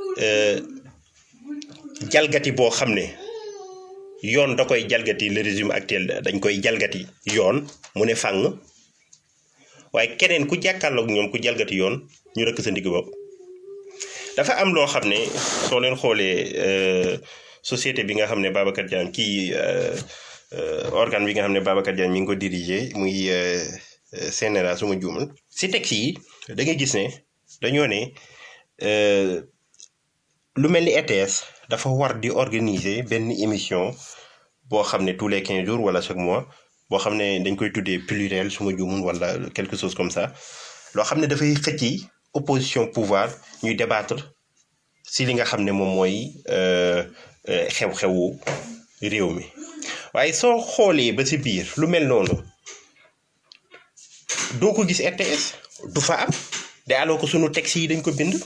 Speaker 4: jalgati boo xam ne yoon da koy jalgati le régime actuel dañ koy jalgati yoon mu ne fàng waaye keneen ku jàkkaarloog ñoom ku jalgati yoon ñu rëkk sa ndigg bopp dafa am loo xam ne soo leen xoolee société bi nga xam ne Babacar Diagne kii organe bi nga xam ne Babacar Diagne mi ngi ko diriger muy CNRA su ma juumal si texte yi da ngay gis ne dañoo ne lu mel ni ETS dafa war di organiser benn émission boo xam ne tous les quinze jours wala chaque mois boo xam ne dañ koy tuddee pluriel su ma juumul wala quelque chose comme ça loo xam ne dafay xëcc opposition pouvoir ñuy débattre si li nga xam ne moom mooy xew-xewu réew mi waaye soo xoolee ba si biir lu mel noonu doo ko gis RTS du fa am de alors que sunu texte yi dañ ko bind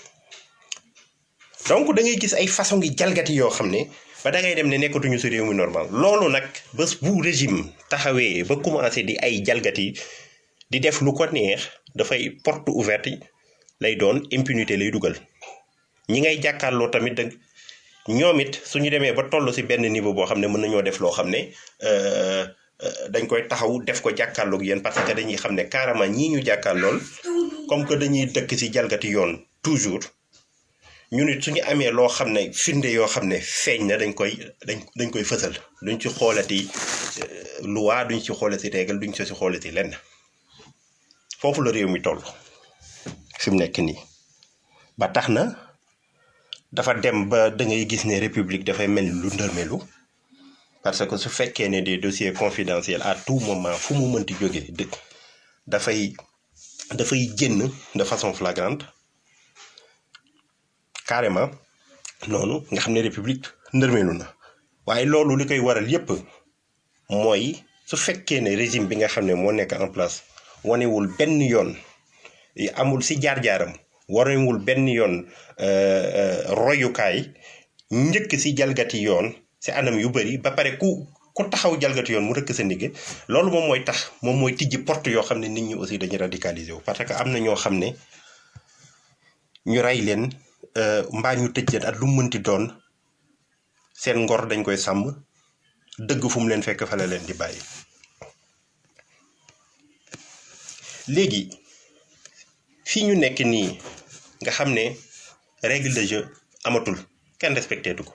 Speaker 4: donc da ngay gis ay façon ngi jalgati yoo xam ne ba da ngay dem ne nekkatuñu si réew mi normal loolu nag bés bu régime taxawee ba commencé di ay jalgati di def lu ko neex dafay porte ouverte lay doon impunité lay dugal ñi ngay jàkkaarloo tamit da ñoom it suñu demee ba toll si benn niveau boo xam ne mën nañoo def loo xam ne dañ koy taxaw def ko jàkkaarloog yéen parce que dañuy xam ne carrément ñii ñu jàkkaarlool comme que dañuy dëkk si jalgati yoon toujours ñu nit suñu amee loo xam ne firnde yoo xam ne feeñ na dañ koy dañ dañ koy fësal duñ ci xoolati loi duñ ci xoolati règle duñ ci si xoolati lenn foofu la réew mi toll fi mu nekk nii ba tax na dafa dem ba da ngay gis ne république dafay mel ni lu ndërmelu parce que su fekkee ne des dossiers confidentiels à tout moment fu mu mënti jógee dëkk dafay dafay génn de façon flagrante carrément noonu nga xam ne république ndërmelu na waaye loolu li koy waral yépp mooy su fekkee ne régime bi nga xam ne moo nekk en place wanewul benn yoon amul si jaar-jaaram wanewul benn yoon royukaay njëkk si jalgati yoon si anam yu bari ba pare ku ku taxaw jalgati yoon mu rëkk sa ndigg loolu moom mooy tax moom mooy tijji porte yoo xam ne nit ñi aussi dañuy radicaliser wu parce que am na ñoo xam ne ñu rey leen mbaa ñu tëj leen at lu mu mënti doon seen ngor dañ koy sàmm dëgg fu mu leen fekk fa la leen di bàyyi léegi fii ñu nekk nii nga xam ne règle de jeu amatul kenn respecté tu ko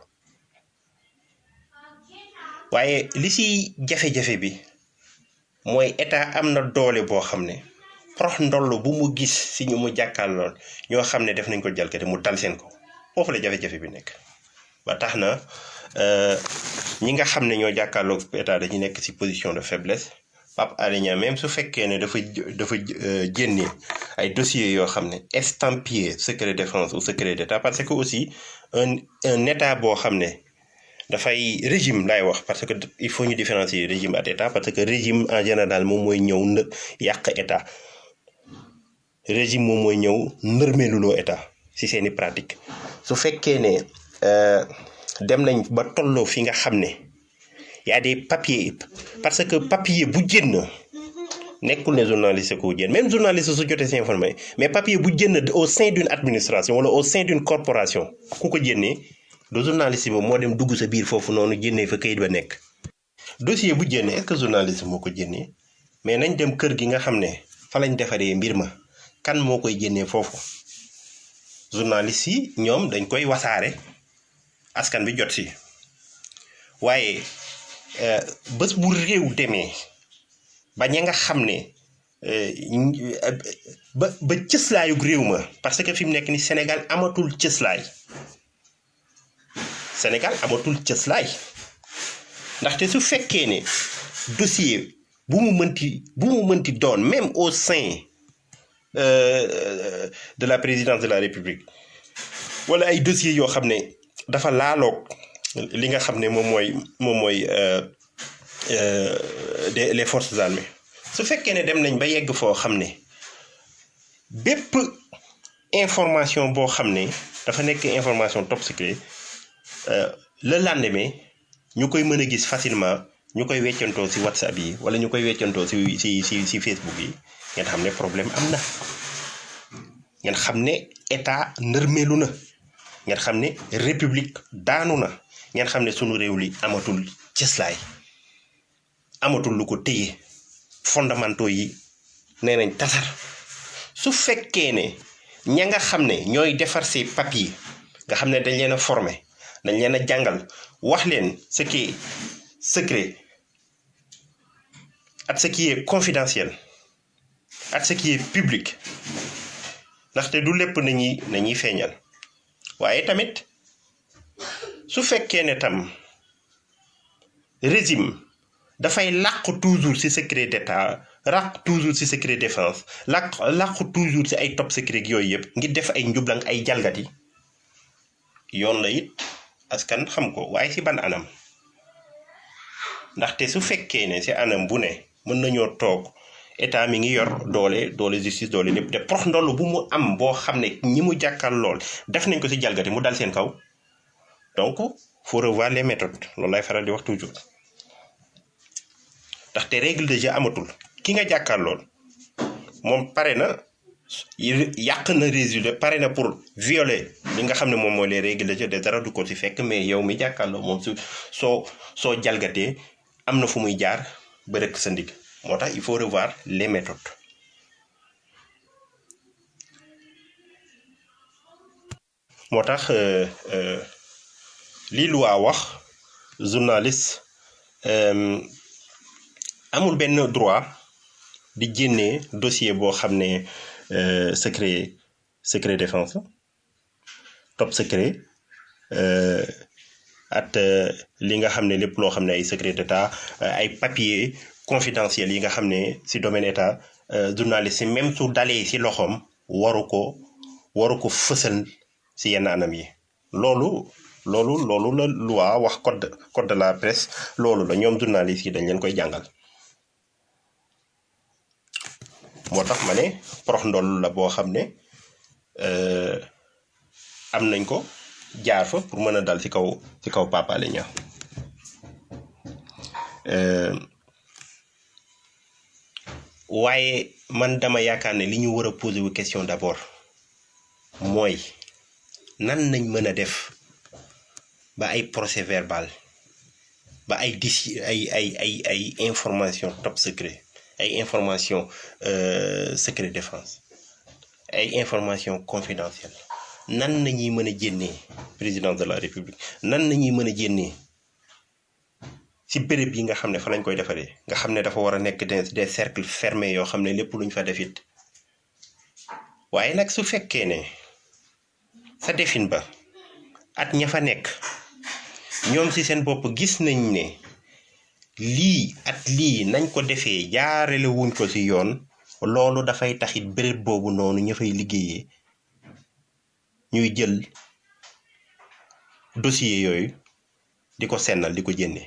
Speaker 4: waaye li si jafe-jafe bi mooy état am na doole boo xam ne prox ndoll bu mu gis si ñu mu jàkkaarlool ñoo xam ne def nañ ko jalkate mu dal seen ko foofu la jafe-jafe bi nekk ba tax na ñi nga xam ne ñoo jàkkaarloog état dañu nekk si position de faiblesse Pape Alé Niang même su fekkee ne dafa dafa génne ay dossiers yoo xam ne estampillé secret défense ou secret d'état parce que aussi un un état boo xam ne dafay régime laay wax parce que il faut ñu différencier régime ak état parce que régime en général moom mooy ñëw në yàq état régime moom mooy ñëw nërmeeluloo état si seeni pratique su fekkee ne dem nañ ba tolloo fi nga xam ne y a des papiers parce que papier bu génn nekkul ne journaliste ko génn même journaliste su jotee si informé mais papier bu génn au sein d'une administration wala au sein d'une corporation ku ko génnee du journaliste bi moo dem dugg sa biir foofu noonu génnee fa kayit ba nekk dossier bu génne est-ce que journaliste moo ko génnee mais nañ dem kër gi nga xam ne fa lañ defaree mbir ma kan moo koy génnee foofu journaliste yi ñoom dañ koy wasaare askan bi jot si waaye bés bu réew demee ba ña nga xam ne ba ba cëslaayug réew ma parce que fi mu nekk ni Sénégal amatul cëslaay Sénégal amatul cëslaay ndaxte su fekkee ne dossier bu mu mënti bu mu mënti doon même au sein de la présidence de la République wala ay dossiers yoo xam ne dafa laaloog li nga xam ne moom mooy moom mooy des les forces armées su fekkee ne dem nañ ba yegg foo xam ne bépp information boo xam ne dafa nekk information top secret le lendemain ñu koy mën a gis facilement ñu koy weccantoo ci WhatsApp yi wala ñu koy weccantoo ci ci ci ci Facebook yi ngeen xam ne problème am na ngeen xam ne état nërmeelu na ngeen xam ne république daanu na ngeen xam ne sunu réew li amatul cëslaay amatul lu ko téye fondamentaux yi nee nañ tasar su fekkee ne ña nga xam ne ñooy defar ces papiers nga xam ne dañ leen a former dañ leen a jàngal wax leen ce qui est secret ak ce qui est confidentiel ak ce qui est public ndaxte du lépp nañuy nañuy feeñal waaye tamit su fekkee ne tam régime dafay làq toujours ci secret d'état làq toujours ci secret défense làq làq toujours ci ay top secret yooyu yëpp ngir def ay njublang ay jalgati yoon la it askan xam ko waaye ci ban anam ndaxte su fekkee ne ci anam bu ne mën nañoo toog état mi ngi yor doole doole justice doole lépp te prox ndoll bu mu am boo xam ne ñi mu jàkkal lool def nañ ko ci jalgati mu dal seen kaw donc faut revoir les méthodes loolu lay faral di wax toujours ndaxte règle de jeu amatul ki nga jàkkal lool moom pare na yàq na résultat pare na pour violer li nga xam ne moom mooy les règles de jeu de dara du ko ci fekk mais yow mi jàkkaarloo moom su soo soo jalgatee am na fu muy jaar ba rëkk sa ndig moo tax il faut revoir les méthodes moo tax lii lu waa wax journaliste amul benn droit di génnee dossier boo xam ne secret secret défense top secret at li nga xam ne lépp loo xam ne ay secret d'état ay papier confidentiel yi nga xam ne ci domaine état journaliste si même su dalee ci loxoom waru ko waru ko fësal ci yenn anam yi loolu loolu loolu la loi wax code code de la presse loolu la ñoom journaliste yi dañ leen koy jàngal moo tax ma ne prox ndoll la boo xam ne am nañ ko jaar fa pour mën a dal ci kaw ci kaw Pape Alé Niang waaye man dama yaakaar ne li ñu war a poser wu question d'abord mooy nan nañ mën a def ba ay procès verbal ba ay dis ay ay ay ay information top secret ay information euh, secret défense ay information confidentielle nan nañuy mën a jénnee président de la république nan nañuy mën a jénnee ci béréb yi nga xam ne fa lañ koy defaree nga xam ne dafa war a nekk des des cercles fermés yoo xam ne lépp luñ fa def it waaye nag su fekkee ne sa defin ba at ña fa nekk ñoom ci seen bopp gis nañ ne lii at lii nañ ko defee jaarale wuñ ko ci yoon loolu dafay taxit béréb boobu noonu ña fay liggéeyee ñuy jël dossier yooyu di ko sennal di ko jénne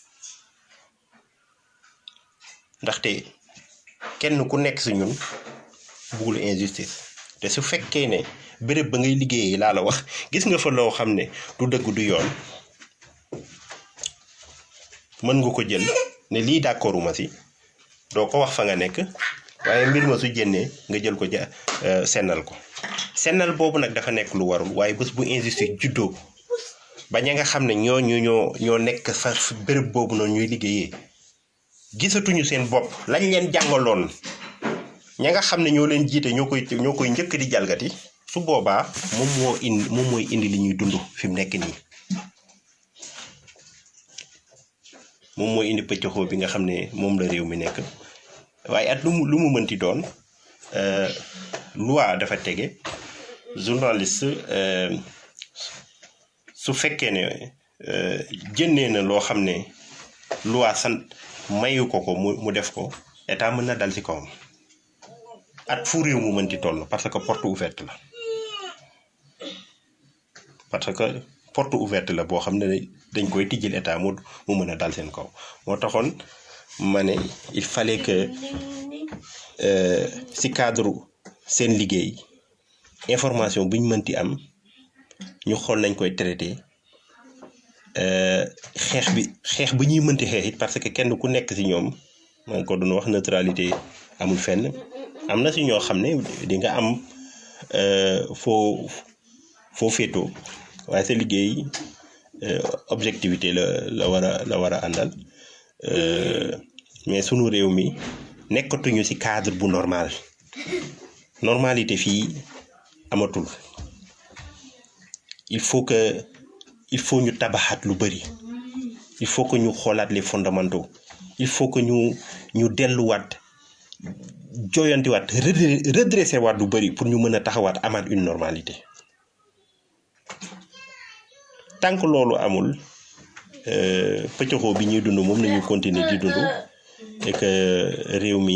Speaker 4: ndaxte kenn ku nekk ci ñun buggul injustice te su fekkee ne béréb ba ngay liggéeyee laa la wax gis nga fa loo xam ne du dëgg du yoon mën nga ko jël ne lii d'accorduma ci doo ko wax fa nga nekk waaye mbir ma su jénnee nga jël ko ja sennal ko sennal boobu nag dafa nekk lu warul waaye bés bu injustice juddoo ba ña nga xam ne ñoo ñu ñoo ñoo nekk fa béréb boobu noonu ñuy liggéeyee gisatuñu seen bopp lañ leen jàngaloon ña nga xam ne ñoo leen jiite ñoo koy ñoo koy njëkk di jalgati su boobaa moom moo indi moom mooy indi li ñuy dund fi mu nekk nii moom mooy indi pëccëxoo bi nga xam ne moom la réew mi nekk waaye at lu mu lu mu mënti doon loi dafa tege journaliste su fekkee ne jënnee na loo xam ne loi sant mayu ko ko mu mu def ko état mën na dal ci kawam at fu réew mu mënti toll parce que porte ouverte la parce que porte ouverte la boo xam ne dañ koy tijjil état mu mu mën a dal seen kaw moo taxoon ma ne il fallait que ci cadre seen liggéey information bu ñu mënti am ñu xool nañ koy traité xeex bi xeex bu ñuy mënti xeex it parce que kenn ku nekk ci ñoom maa ngi ko doon wax neutralité amul fenn am na ci ñoo xam ne di nga am foo foo féetoo waaye sa liggéey objectivité la la war a la war a àndal mais sunu réew mi nekkatuñu ci cadre bu normal normalité fii amatul il faut que il faut ñu tabaxaat lu bari il faut que ñu xoolaat les fondamentaux il faut que ñu ñu delluwaat jooyantiwaat redressé waat lu bari pour ñu mën a taxawaat amaat une normalité tant que loolu amul pëccëxoo bi ñuy dund moom nañu continuer di dund et que réew mi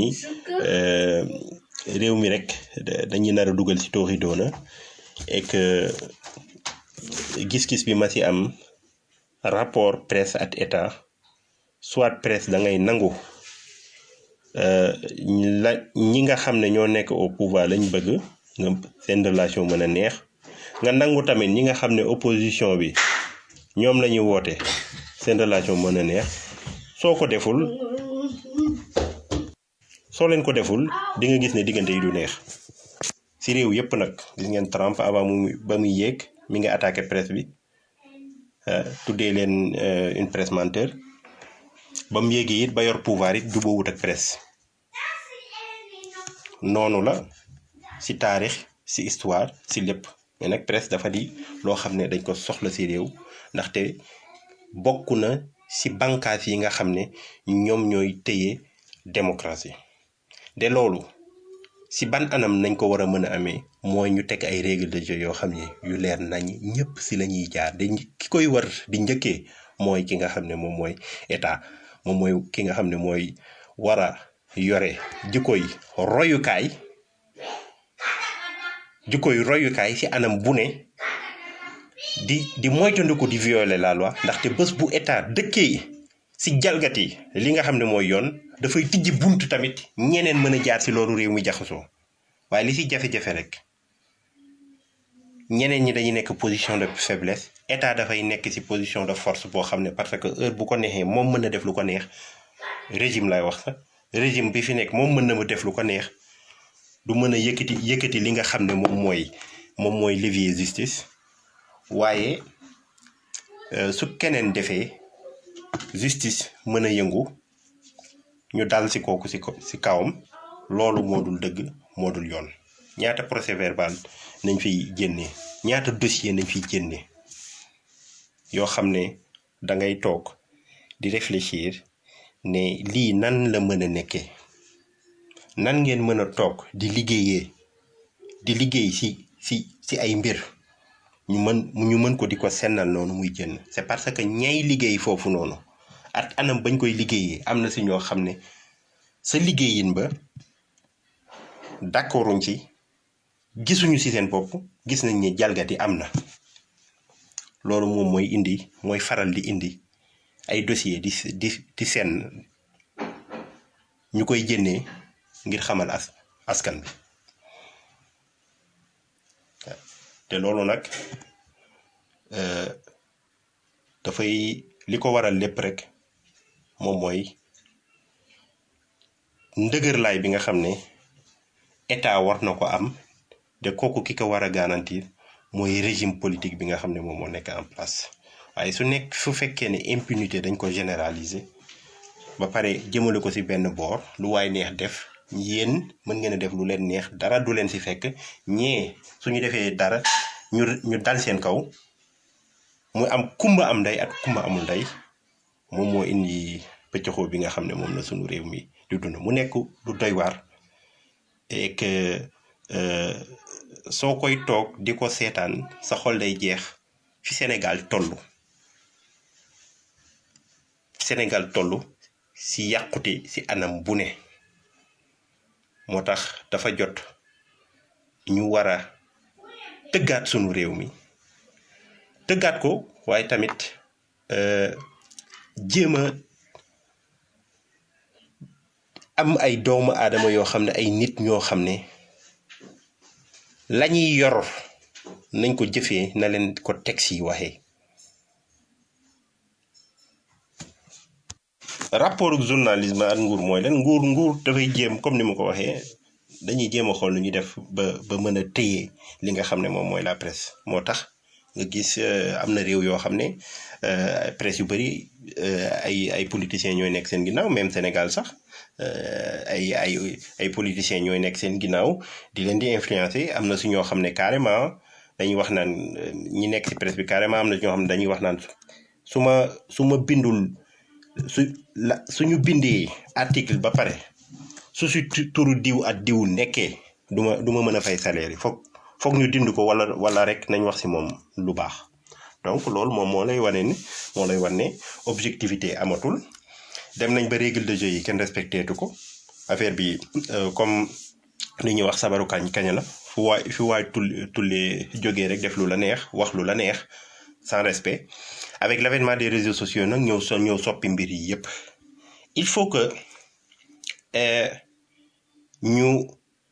Speaker 4: réew mi rek dañuy nar a dugal ci tooxi doona et que gis-gis bi ma ci am rapport presse ak état soit presse da ngay nangu la ñi nga xam ne ñoo nekk au pouvoir lañ bëgg nga seen relation mën a neex nga nangu tamit ñi nga xam ne opposition bi ñoom la ñuy woote seen relation mën a neex soo ko deful soo leen ko deful di nga gis ne diggante yi du neex ci réew yépp nag gis ngeen Trump avant mu ba muy yéeg mi ngi attaqué presse bi tuddee leen une presse menteur ba mu yéegee it ba yor pouvoir it jubóowut ak presse noonu la ci taarix ci histoire ci lépp mais nag presse dafa di loo xam ne dañ ko soxla ci réew ndaxte bokk na ci bànqaas yi nga xam ne ñoom ñooy téye démocratie de loolu ci ban anam nañ ko war a mën a amee mooy ñu teg ay règles de jeu yoo xam ne yu leer nañ ñëpp ci la ñuy jaar de ki koy war di njëkkee mooy ki nga xam ne moom mooy état moom mooy ki nga xam ne mooy war a yore jikkoy royukaay jikkoy royukaay ci anam bu ne di di moytandiku di violer la loi ndaxte bés bu état dëkkee ci jalgati li nga xam ne mooy yoon dafay tijji bunt tamit ñeneen mën a jaar ci loolu réew mi jaxasoo waaye li ci jafe-jafe rek ñeneen ñi dañuy nekk position de faiblesse état dafay nekk ci position de force boo xam ne parce que heure bu ko neexee moom mën na def lu ko neex régime lay wax sax régime bi fi nekk moom mën na ma def lu ko neex du mën a yëkkati yëkkati li nga xam ne moom mooy moom mooy levier justice waaye euh, su keneen defee justice mën a yëngu ñu dal si kooku si ko si kawam loolu moo dul dëgg moo dul yoon ñaata procès verbal nañ fiy génnee ñaata dossier nañ fiy génnee yoo xam ne da ngay toog di réfléchir ne lii nan la mën a nekkee nan ngeen mën a toog di liggéeyee di liggéey si si si ay mbir ñu mën ñu mën ko di ko sennal noonu muy jënn c'est parce que ñay liggéey foofu noonu at anam bañ koy liggéeyee am na si ñoo xam ne sa liggéeyin ba d'accorduñ ci gisuñu si seen bopp gis nañ ne jalgati am na loolu moom mooy indi mooy faral di indi ay dossier di di di seen ñu koy jënnee ngir xamal as askan bi te loolu nag euh, dafay li ko waral lépp rek moom mooy ndëgërlaay bi nga xam ne état war na ko am de kooku ki ko war a garantir mooy régime politique bi nga xam ne moom moo nekk en place waaye su nekk su fekkee ne impunité dañ ko généraliser ba pare jëmale ko ci benn boor lu waay neex def yéen mën ngeen a def lu leen neex dara du leen ci fekk ñee suñu defee dara ñu ñu dal seen kaw muy am kumba am ndey ak kumba amul ndey moom moo indi pëccëxoo bi nga xam ne moom la suñu réew mi di dund mu nekk lu doy waar et que euh, soo koy toog di ko seetaan sa xol day jeex fi Sénégal toll Sénégal toll si yàqute si anam bu ne moo tax dafa jot ñu war a tëggaat sunu réew mi tëggaat ko waaye tamit euh, jéem a am ay doomu aadama yoo xam ne ay nit ñoo xam ne lañuy yor nañ ko jëfee na leen ko texte yi waxee rapport ak journalisme ak nguur mooy lan nguur nguur dafay jéem comme ni ma ko waxee dañuy jéem a xool nu ñuy def ba ba mën a téye li nga xam ne moom mooy la presse moo tax nga gis am na réew yoo xam ne presse yu bëri ay ay politiciens ñooy nekk seen ginnaaw même Sénégal sax ay ay ay politiciens ñooy nekk seen ginnaaw di leen di influencer am na su ñoo xam ne carrément dañuy wax naan ñi nekk ci presse bi carrément am na ñoo xam ne dañuy wax naan su ma su ma bindul su la suñu bindee article ba pare su si turu diw ak diw nekkee du ma du ma mën a fay salaire yi foog foog ñu dind ko wala wala rek nañ wax si moom lu baax donc loolu moom moo lay wane ni moo lay wane ne objectivité amatul dem nañ ba règle de jeu yi kenn respecté tu ko affaire bi comme li ñuy wax sabaru kañ kañ la fu waay fu waay tul tullee jógee rek def lu la neex wax lu la neex sans respect avec l'avènement des réseaux sociaux nag ñëw so ñëw soppi mbir yi yépp il faut que ñu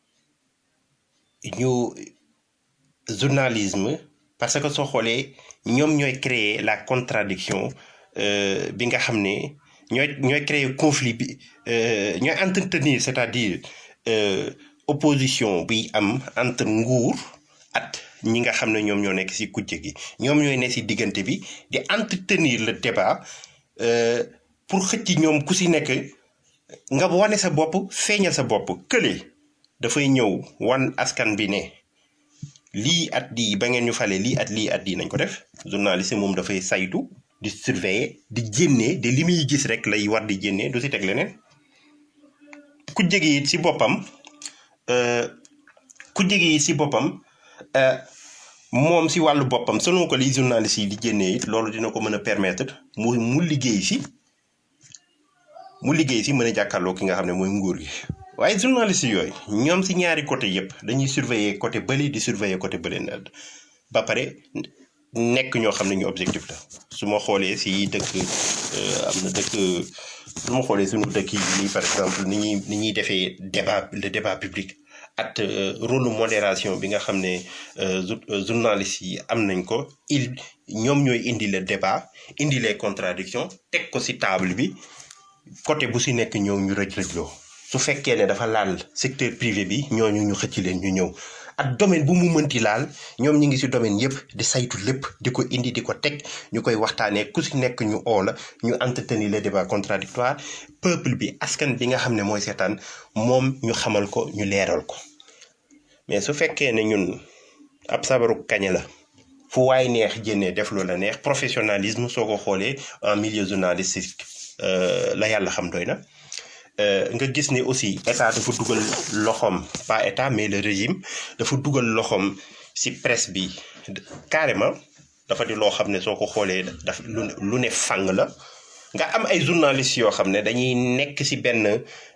Speaker 4: ñu journalisme parce que soo xoolee ñoom ñooy créer la contradiction bi nga xam ne ñooy ñooy créer conflit bi ñooy entretenir c'est-à-dire opposition bi am entre nguur at ñi nga xam ne ñoom ñoo nekk ci kujje gi ñoom ñooy ne ci diggante bi di entretenir le débat pour xëcc ñoom ku ci nekk nga wane sa bopp feeñal sa bopp kële dafay ñëw wan askan bi ne lii at lii ba ngeen ñu fale lii at lii at lii nañ ko def journaliste moom dafay saytu di surveiller di jénnee de li muy gis rek lay war di jénnee du ci teg leneen ku jege it ci boppam ku jege it ci boppam moom ci wàllu boppam selon ko li journaliste yi di jénnee it loolu dina ko mën a permettre mu mu liggéey ci mu liggéey ci mën a jàkkaarloo ki nga xam ne mooy nguur gi waaye journaliste yooyu ñoom ci ñaari côté yépp dañuy surveiller côté bële di surveiller côté bële ba pare nekk ñoo xam ne ñu objectif la su ma xoolee ci dëkk am na dëkk su ma xoolee suñu dëkk yi par exemple ni ñuy ni ñuy defee débat le débat public at rôle modération bi nga xam ne journalistes yi am nañ ko il ñoom ñooy indi le débat indi les contradictions teg ko ci table bi côté bu ci nekk ñëw ñu rëj rëjloo su fekkee ne dafa laal secteur privé bi ñooñu ñu xëcc leen ñu ñëw ak domaine bu mu mënti laal ñoom ñi ngi si domaine yëpp di saytu lépp di ko indi di ko teg ñu koy waxtaanee ku si nekk ñu oo la ñu entretenir le débat contradictoire peuple bi askan bi nga xam ne mooy seetaan moom ñu xamal ko ñu leeral ko mais su fekkee ne ñun ab sabaru kañe la fu waay neex jénnee def lu la neex professionnalisme soo ko xoolee en milieu journalistique la yàlla xam doy na nga gis ne aussi état dafa dugal loxoom pas état mais le régime dafa dugal loxoom ci presse bi carrément dafa di loo xam ne soo ko xoolee daf lu lu ne fàng la nga am ay journalistes yoo xam ne dañuy nekk ci benn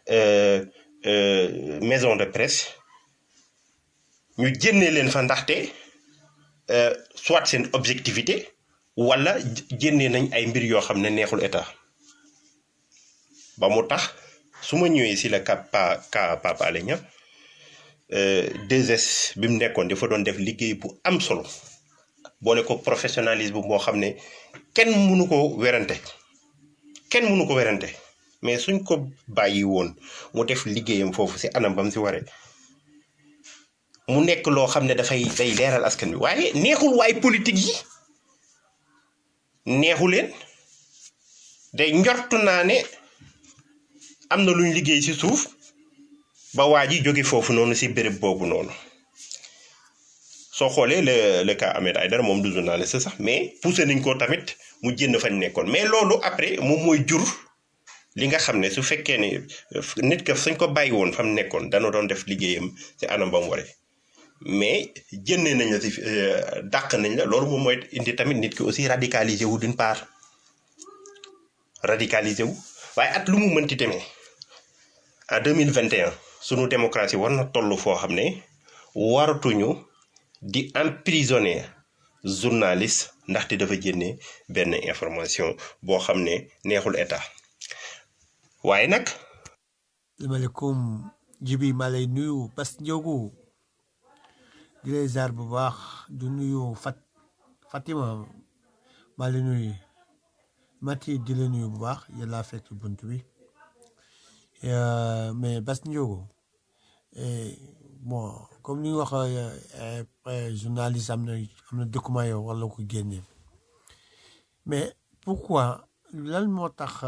Speaker 4: maison de presse ñu jénnee leen fa ndaxte soit seen objectivité walla jénnee nañ ay mbir yoo xam ne neexul état ba mu tax su ma ñëwee si la ka pa ka Pape Alé Niang 2S bi mu nekkoon dafa doon def liggéey bu am solo boole ko professionnalisme boo xam ne kenn mënu ko werante kenn mënu ko werante mais suñ ko bàyyi woon mu def liggéeyam foofu si anam ba mu si waree mu nekk loo xam ne dafay day leeral askan bi waaye neexul waay politique yi neexu leen day njortu naa ne am na luñ liggéey ci suuf ba waa ji jóge foofu noonu ci béréb boobu noonu soo xoolee le le cas Ahmed Aïdara moom du journaliste sax mais poussé nañ ko tamit mu jënd fañ nekkoon mais loolu après moom mooy jur li nga xam ne su fekkee ne nit ka suñ ko bàyyi woon fa mu nekkoon dana doon def liggéeyam ci anam ba mu waree mais jëndee nañ la ci dàq nañ la loolu moom mooy indi tamit nit ki aussi radicalisé wu d'une part radicalisé wu waaye at lu mu mënti demee en deux mille vingt et un sunu démocratie war na toll foo xam ne waratuñu di emprisonner journaliste ndaxte dafa génne benn information boo xam ne neexul état waaye nag.
Speaker 5: asalaamaaleykum Jibi maa lay nuyu Bas Ndiogu di lay ziar bu baax du nuyu Fat Fatima maa lay nuyu Mati di la nuyu bu baax yàlla fekk bunt bi mais Bas Ndiogu bon comme ni nga wax journaliste am na am na document yow war la ko génne mais pourquoi lan moo tax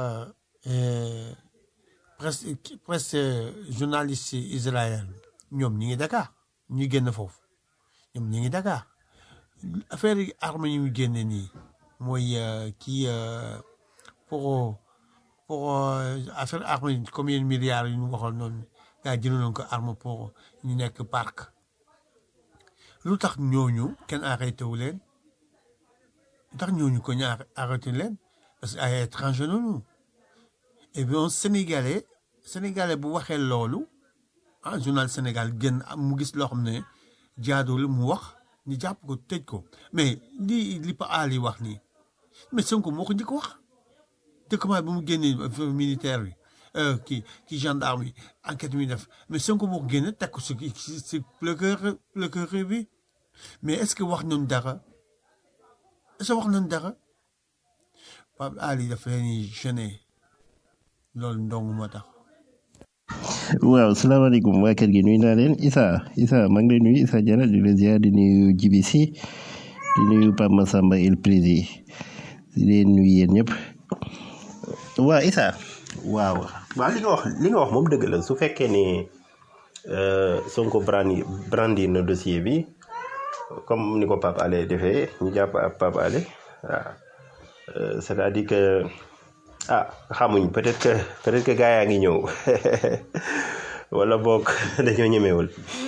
Speaker 5: presse presse journaliste Israël ñoom ñi ngi Dakar ñu génn foofu ñoom ñi ngi Dakar affaire yi arme yi ñu génne nii mooy kii pour pour affaire arme yi combien de milliards yu ñu waxoon noonu gaa jëndoon ko arme pour ñu nekk parc lu tax ñooñu kenn arrêté wu leen lu tax ñooñu ko ñu arrêté leen parce que ay étranger noonu et bien sénégalais sénégalais bu waxee loolu ah journal Sénégal génn mu gis loo xam ne jaaduwul mu wax ñu jàpp ko tëj ko mais li li Pa Ali wax nii mais Sonko moo ko njëkk wax document bi mu génnee militaire bi kii kii gendarme yi enquête mi def mais Sonko moo ko génne teg ko si si si procureur procureur bi mais est-ce que wax nañu dara est-ce que wax nañu dara Pape Ali dafa leen di gêné loolu ndong moo tax.
Speaker 6: waaw salaamaaleykum waa kër gi nuyu naa leen Issa Issa maa ngi lay nuyu Issa Diarra di la ziar di nuyu Djibi Sy di nuyu Pape Massamba El Prési di leen nuyu yéen ñëpp.
Speaker 4: waa Issa waaw waaw li nga wax li nga wax moom dëgg la su fekkee ni Sonko brandi brandi na dossier bi comme ni ko Pape Alé defee ñu jàpp ab Pape Alé waaw c'est-à-dire que. ah xamuñ peut-être que peut-être que gaa yaa ngi ñëw wala boog dañoo ñemewul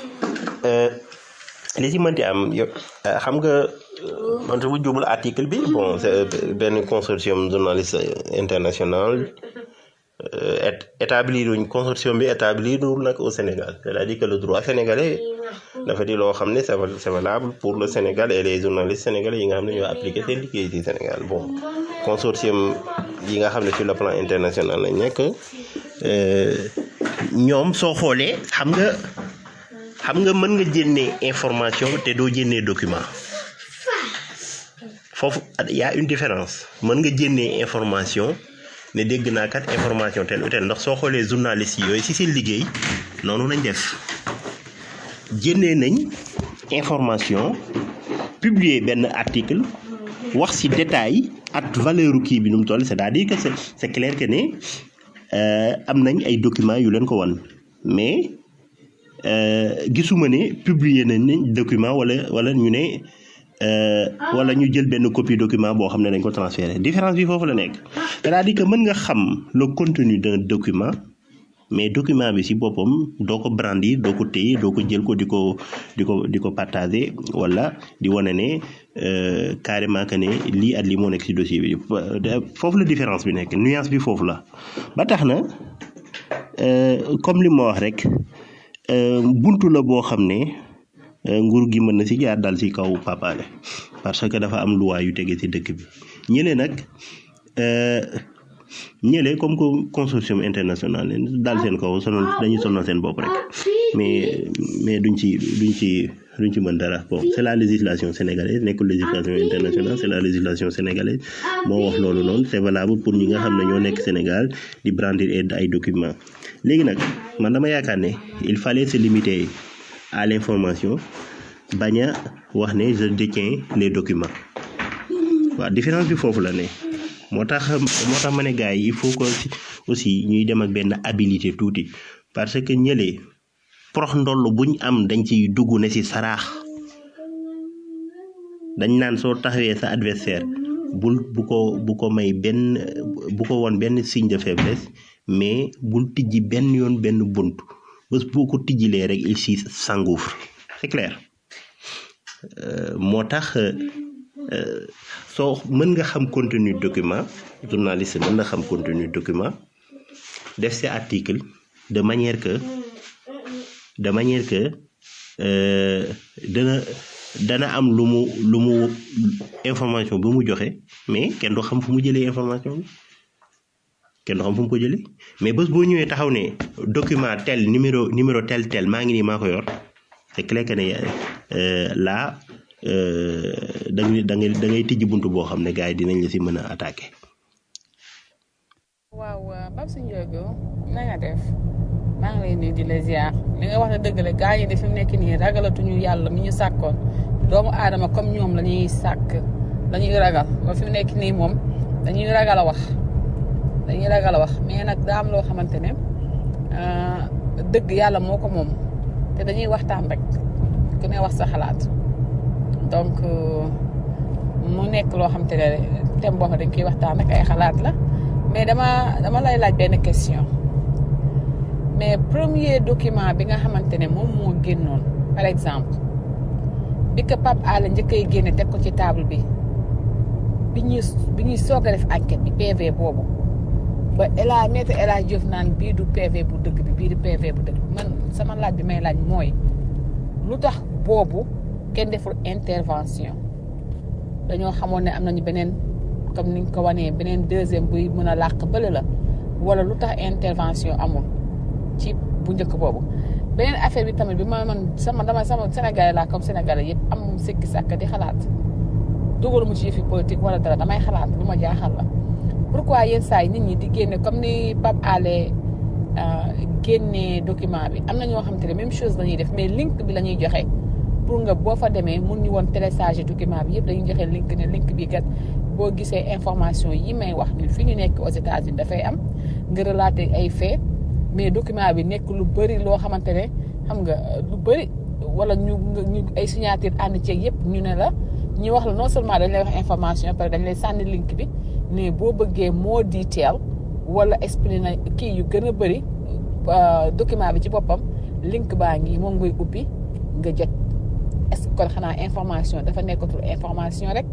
Speaker 4: li ci mënti am yo xam nga man su ma jubul article bi bon c'est benn consortium journaliste international établir uñ consortium bi établir nag au Sénégal c'est-à-dire que le droit sénégalais dafa di loo xam ne c'est valable pour le Sénégal et les journalistes sénégalais yi nga xam ne ñoo appliqué seen liggéey ci Sénégal bon consortium yi nga xam ne sur le plan international lañ nekk ñoom soo xoolee xam nga xam nga mën nga jénnee information te doo jénnee document foofu y a une différence mën nga jénnee information ne dégg naa kat information tel ou tel ndax soo xoolee journalistes yi yooyu ci seen liggéey noonu lañ def jénnee nañ
Speaker 6: information publier benn article wax ci détail ak valeur kii bi nu mu toll c'est-à-dire que c'est c'est clair que ne euh, am nañ ay documents yu leen ko wan mais euh, gisuma ne publier nañ ne document wala wala ñu ne euh, wala ñu jël benn copie document boo xam ne dañ ko transférer différence bi foofu la nekk c'est-à-dire que mën nga xam le contenu d'un document mais document bi ci boppam doo ko brandir doo ko téye doo ko jël ko di ko di ko di ko partager wala di wane ne euh, carrément que ne lii at lii moo nekk ci dossier bi foofu la différence bi nekk nuance bi foofu la ba tax na euh, comme li ma wax rek euh, buntu la boo xam ne euh, nguur gi mën na ci jaar dal ci kaw papaale parce que dafa am loi yu tege ci dëkk bi ñële nag euh, ñële comme que consortium international leen daal seen kaw sonal dañuy sonal seen bopp rek mais mais duñ ci duñ ci duñ ci mën dara bon c'est la législation sénégalaise nekkul législation internationale c'est la législation sénégalaise moo wax loolu noonu c'est valable pour ñi nga xam ne ñoo nekk Sénégal di brandir ay ay documents léegi nag man dama yaakaar ne il fallait se limiter à l'information bañ a wax ne je détiens les documents waaw différence bi foofu la ne moo tax moo tax ma ne gars yi il faut que aussi ñuy dem ak benn habilité tuuti parce que ñële prox ndoll buñ am dañ ciy dugg ne ci saraax dañ naan soo taxawee sa adversaire bul bu ko bu ko may benn bu ko woon benn signe de faiblesse mais bul tijji benn yoon benn bunt bés boo ko tijjilee rek il s'y s'engouffre c'est clair Euh, moo tax euh, soo mën nga xam contenu document journaliste mën na xam contenu document def ci article de manière que de manière que euh, dana dana am lu mu lu mu information bu mu joxe mais kenn du xam fu mu jëlee information bi kenn du xam fu mu ko jëlee mais bés boo ñëwee taxaw ne document tel numéro numéro tel tel maa ngi nii maa ko yor c'est clair que ne euh, là euh, da ngay da ngay da ngay tijji buntu boo xam ne gars yi dinañ la ci mën a attaquer.
Speaker 3: waaw Babou Ndiogou na nga def maa ngi lay nuyu di la ziar li nga wax ne dëgg la gaa yi de fi mu nekk nii ragalatuñu yàlla mi ñu sàkkoon doomu aadama comme ñoom la ñuy sàkk la ñuy ragal ba fi mu nekk nii moom dañuy ragal a wax dañuy ragal a wax mais nag daa am loo xamante ne ah, dëgg yàlla moo ko moom te dañuy waxtaan rek ku ne wax sa xalaat donc euh, mu nekk loo xamante ne thème boo xam dañ koy waxtaan rek ay xalaat la mais dama dama lay laaj benn question mais premier document bi nga xamante ne moom moo génnoon par exemple bi ko Pape Alé njëkkay génne teg ko ci table bi bi ñuy bi ñuy soog a def enquête bi PV boobu ba El Hadj maître El Hadj Diouf naan bii du PV bu dëgg bi bii du PV bu dëgg bi man sama laaj bi may laaj mooy lu tax boobu kenn deful intervention dañoo xamoon ne am nañu beneen comme ni nga ko wanee beneen deuxième buy mën a làq bële la wala lu tax intervention amul ci bu njëkk boobu beneen affaire bi tamit bi ma man sama dama sama Sénégalais laa comme Sénégalais yëpp am sikki sàkk di xalaat dugalu mu ci yëfi politique wala dara damay xalaat lu ma jaaxal la pourquoi yenn saa yi nit ñi di génne comme ni Pape Alé génne document bi am na ñoo xamante ne même chose la ñuy def mais link bi la ñuy joxe pour nga boo fa demee mun ñu woon télécharger document bi yëpp dañuy joxe link ne link bi kat boo gisee information yi may wax ñun fi ñu nekk aux États-Unis dafay am nga relater ay faits mais document bi nekk lu bëri loo xamante ne xam nga lu bëri wala ñu ñu ay signature ànd ceeg yëpp ñu ne la ñu wax la non seulement dañ lay wax information pare dañ lay sànni link bi mais boo bëggee moo detail wala expliquer kii yu gën a bëri document bi ci boppam link baa ngi moom ngay ubbi nga jot est-ce que kon xanaa information dafa nekkatul information rek.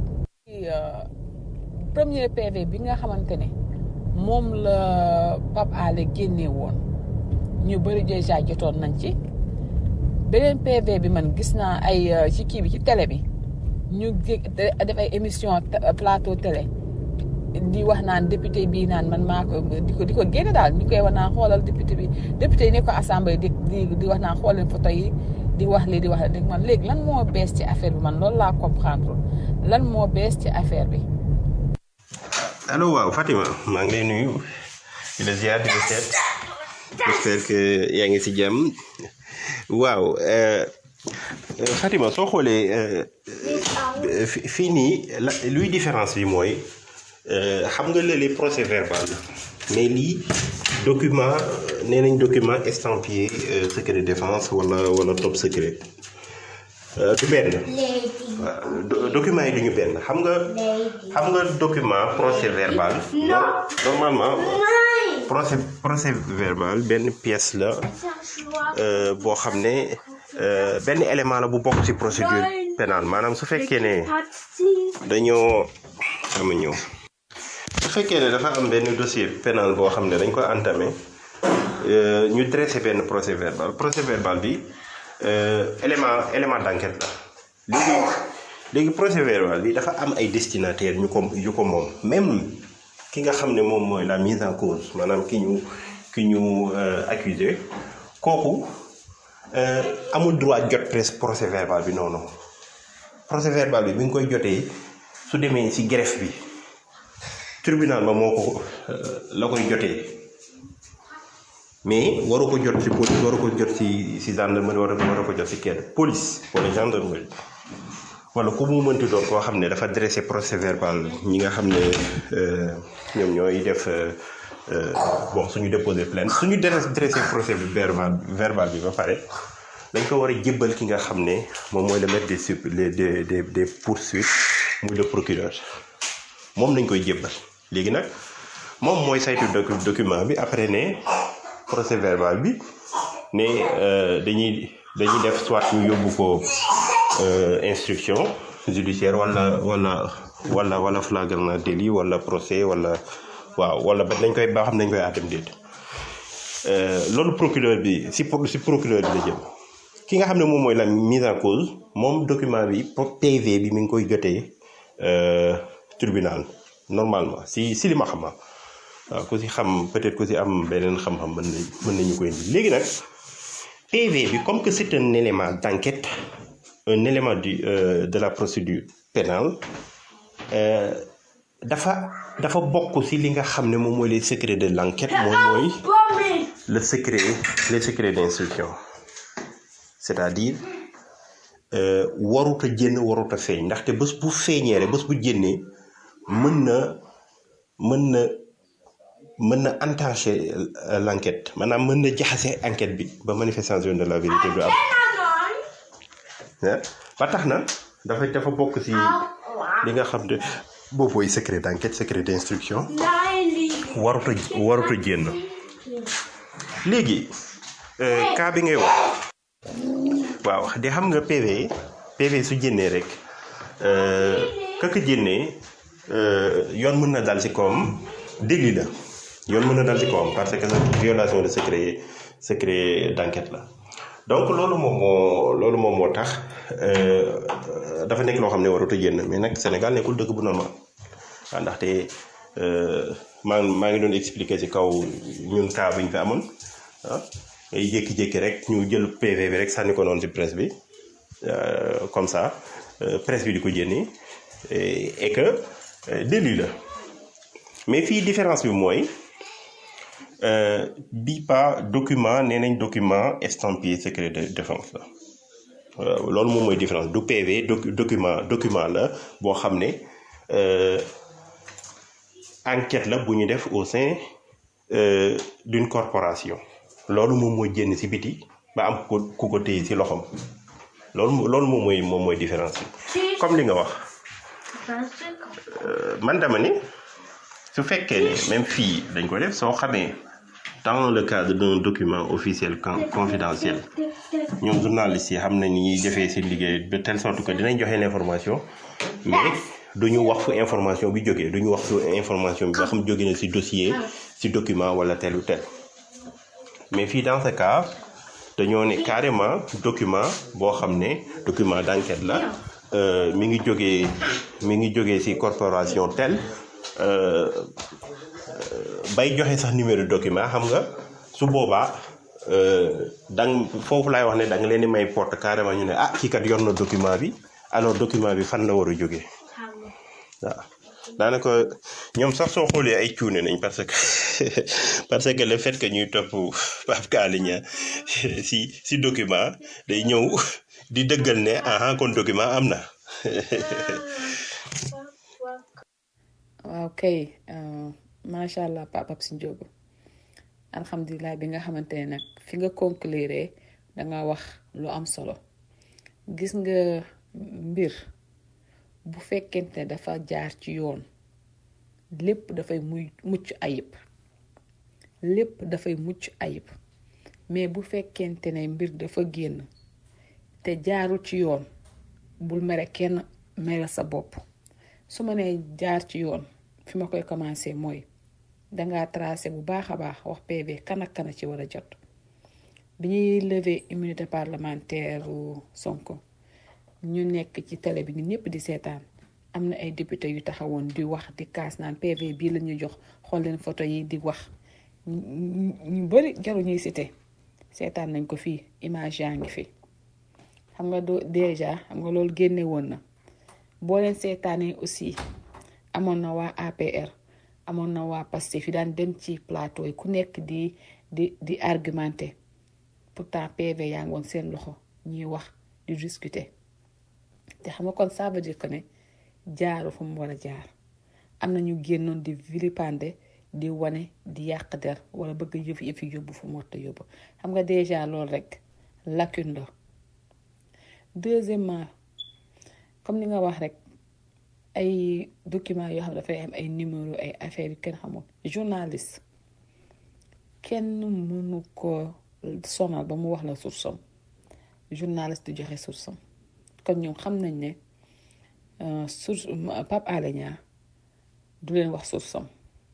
Speaker 3: premier PV bi nga xamante ne moom la Pape Alé génne woon ñu bëri déjà jotoon nañ ci beneen PV bi man gis naa ay ci kii bi ci télé bi ñu def ay émission plateau télé. di wax naan député bii naan man maa ko di ko di ko génne daal ñu koy wax naan xoolal député bi député yi nekk ko assemblée di di di wax naan xool leen photo yi di wax lii di wax lii man léegi lan moo bees ci affaire bi man loolu laa comprendre lan moo bees ci affaire bi.
Speaker 4: allo waaw Fatima maa ngi lay nuyu di la ziar di la seet j'espère que yaa ngi si jàmm waaw Euh, Fatima soo xoolee euh, euh, fi- fii nii la luy différence bi mooy euh, xam nga léeg-léeg procès verbal la mais lii document euh, nee nañ document estampillé euh, secret défense wala wala top secret Euh, du benn waaw do- document yi du ñu benn xam nga xam nga document procès verbal no- normalement procès procès verbal benn pièce la euh, boo xam ne euh, benn élément la bu bokk ci procédure pénale maanaam su fekkee ne dañoo ama ñëw su fekkee ne dafa am benn dossier pénal boo xam ne dañ ko entamé euh, ñu dressé benn procès verbal procès verbal bi euh, élément élément d'enquête la léegi léegi procès verbal bi dafa am ay destinataires ñu ko yu ko moom même ki nga xam ne moom mooy la mise en cause maanaam ki ñu ki ñu euh, accusé kooku euh, amul droit jot presse procès verbal bi non non procès verbal bi bi nga koy jotee su demee ci greffe bi tribunal ba moo ko euh, la koy jotee mais waru ko jot ci police waru ko jot ci ci gendarmerie waru waru ko jot ci kenn police wala gendarmerie wala ku mu mënti doon koo xam ne dafa dressé procès verbal ñi nga xam ne euh, ñoom ñooy def euh, euh, bon suñu déposé plainte suñu dressé dressé procès verbal verbal bi ba pare dañ ko war a jébbal ki nga xam ne moom mooy le maître des sup les des des des poursuites muy le procureur moom nañ koy jébbal léegi nag moom mooy saytu docu- document bi après ne procès verbal bi ne euh, dañuy dañuy def soit ñu yóbbu ko euh, instruction judiciaire wala wala wala wala flagrant délit wala procès wala waaw wala ba dañ koy ba xam dañ koy àttam déet Euh, loolu procureur bi si pro- si procureur bi la jëm ki nga xam ne moom mooy la mise en cause moom document bi pro- PV bi mi ngi koy jotee euh, tribunal normalement si si li ma xam ah. waaw ku si xam peut-être ku si am beneen xam-xam mën nañ mën nañu koy indi léegi nag PV bi comme que c'est un élément d'enquête un élément du euh, de la procédure pénale euh, dafa dafa bokk si li nga xam ne moom mooy les secrets de l'enquête moom mooy le secret les secrets d'instruction c'est-à-dire euh, warut a génn warut a feeñ ndaxte bés bu feeñee rek bés bu génnee mën na mën na mën na entacher euh, l'enquête maanaam mën na jaxase enquête bi ba manifestation de la vérité du am ah ba tax na dafa dafa bokk ci li nga xam ne boobu mooy secret d'enquête secret d'instruction warut a warut a génn léegi euh, cas bi ngay wax waaw di xam nga PV PV su génnee rek kaka génnee euh, yoon mën na dal ci kawam délit la yoon mën na dal ci kawam parce que violation de secret secret d'enquête la donc loolu moom moo loolu moom moo tax euh, dafa nekk loo xam ne warut a génn mais nag Sénégal nekkul dëkk bu normal waaw ndaxte euh, maa maa ngi doon expliquer ci kaw ñun cas bi ñu fi amoon ah ay jékki-jékki rek ñu jël PV bi rek sànni ko noonu ci presse bi euh, comme ça euh, presse bi di ko génne et et que euh, délit la mais fii différence bi mooy euh, bii pas document nee nañ document estampillé secret de défense la waaw loolu moom mooy différence du PV docu- document document la boo xam ne euh, enquête la bu ñu def au sein euh, d'une corporation loolu moom mooy génn ci biti ba am ku ko ku ko téye ci loxoom loolu mo- loolu moom mooy moom mooy différence bi comme li nga wax euh, man dama ni su fekkee ne même fii dañ ko def soo xamee dans le cadre d'un document officiel con- confidentiel ñoom journalistes yi xam nañ ni ñuy defee seen liggéey de telle sorte que dinañ joxe l'information mais duñu wax fu information bi jógee duñu wax fu information bi ba xam jóge na ci dossier ci document wala tel ou tel mais fii dans ce cas dañoo ne carrément document boo xam ne document d'enquête la euh, mi ngi jógee mi ngi jógee ci corporation tel euh, bay joxe sax numéro de document xam nga su boobaa euh, dang foofu laay wax ne da nga leen di may porte carrément ñu ne ah kii kat yor na document bi alors document bi fan la war a jógee waaw daanaka ñoom sax soo xoolee ay cuune nañ parce que parce que le fait que ñuy topp Pape Alé Niang si si document day ñëw di dëggal ne aha kon document am na
Speaker 3: waaw kay macha allah Pape Absi Ndiogo alhamdulilah bi nga xamante ne nag fi nga conclure da nga wax lu am solo gis nga mbir bu fekkente ne dafa jaar ci yoon lépp dafay muy mucc ayib lépp dafay mucc ayib mais bu fekkente ne mbir dafa génn te jaarul ci yoon bul mere kenn mere sa bopp su ma nee jaar ci yoon fi ma koy commencé mooy dangaa tracé bu baax a baax wax PV kan ak kan ci war a jot bi ñuy lever immunité parlementaire Sonko ñu nekk ci télé bi ñun ñëpp di seetaan am na ay député yu taxawoon di wax di kaas naan PV bii la ñuy jox xool leen photo yi di wax ñu bari jaru ñuy cité seetaan nañ ko fii image yaa ngi fi xam nga do déjà xam nga loolu génne woon na boo leen seetaanee aussi amoon na waa APR amoon na waa Pastef fi daan dem ci plateau yi ku nekk di di di argumenté pourtant PV yaa ngi woon seen loxo ñuy wax di discuter te xam nga kon ça veut dire que ne jaaru fu mu war a jaar am na ñu génnoon di vilipender di wane di yàq der wala bëgg yëf yëf yóbbu fu mu war a yóbbu xam nga déjà loolu rek lacune la deuxièmement comme ni nga wax rek ay documents yoo xam ne dafay am ay numéro ay affaires yu kenn xamul journaliste kenn mënu ko sonal ba mu wax la source am journaliste di joxe source am kon ñoom xam nañ ne source Pape Alé Niang du leen wax source am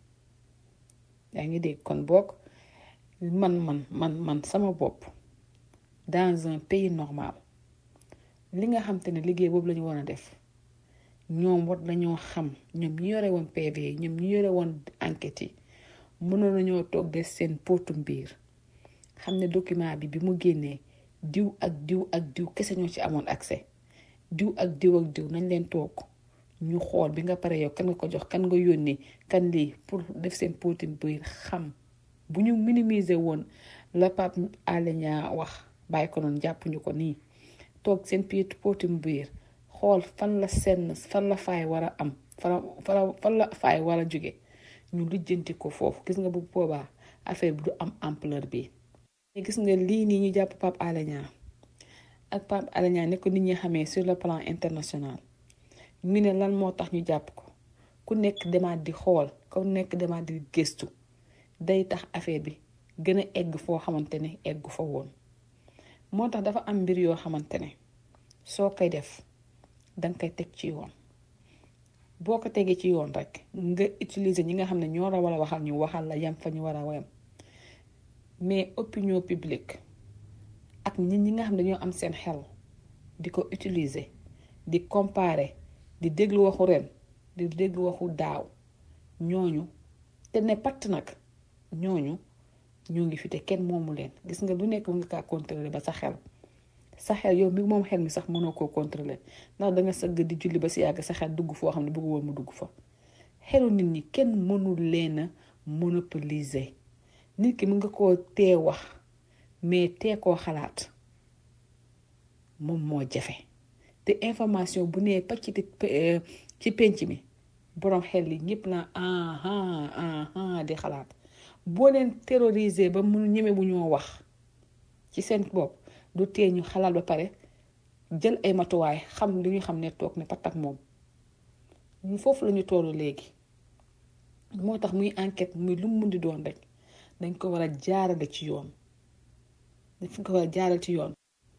Speaker 3: yaa ngi dégg kon boog man man man man sama bopp dans un pays normal li nga xam te ne liggéey boobu la ñu war a def ñoom war nañoo xam ñoom ñi yore woon PV yi ñoom ñi yore woon enquête yi mënoon nañoo toog des seen potum biir xam ne document bi bi mu génnee diw ak diw ak diw kese ñoo ci amoon accès diw ak diw ak diw nañ leen toog ñu xool bi nga pare yow kan nga ko jox kan nga yónnee kan lii pour def seen potum biir xam bu ñu minimiser woon la Pape Alé Niang wax bàyyi ko noonu jàppuñu ko nii toog seen piit potum biir xool fan la senn fan la faay war a am fan la faay war a jóge ñu lijjanti ko foofu gis nga bu boobaa affaire bi du am ampleur bi gis nga lii nii ñu jàpp Pape Alé Niang ak Pape Alé Niang ne ko nit ñi xamee sur le plan international ñu ne lan moo tax ñu jàpp ko ku nekk demaat di xool ku nekk demaat di gëstu day tax affaire bi gën a egg foo xamante ne eggu fa woon moo tax dafa am mbir yoo xamante ne soo koy def danga koy teg ci yoon boo ko tegee ci yoon rek nga utiliser ñi nga xam ne ñoo la war a waxal ñu waxal la yam fa ñu war a yam mais opinion publique ak nit ñi nga xam ne dañoo am seen xel di ko utiliser di comparer di déglu waxu ren di déglu waxu daaw ñooñu te ne patt nag ñooñu ñoo ngi fi te kenn moomu leen gis nga lu nekk mu nga kaa contrôler ba sa xel sa xel yow mi moom xel mi sax mënoo koo contrôler ndax danga sëgg di julli ba si yàgg sa xel dugg foo xam ne bëgg woon mu dugg fa xelu nit ñi kenn mënul leen a monopoliser nit ki mën nga koo tee wax mais tee koo xalaat moom moo jafe te information bu nee pacc ci penc mi borom xel yi ñëpp naa ah ah di xalaat boo leen terroriser ba mu ñeme bu ñoo wax ci seen bopp du tee ñu xalaat ba pare jël ay matuwaay xam li ñu xam ne toog ne patak moom ñu foofu la ñu tollu léegi moo tax muy enquête muy lu mu mun di doon rek dañ ko war a jaarale ci yoon dañ ko war a jaarale ci yoon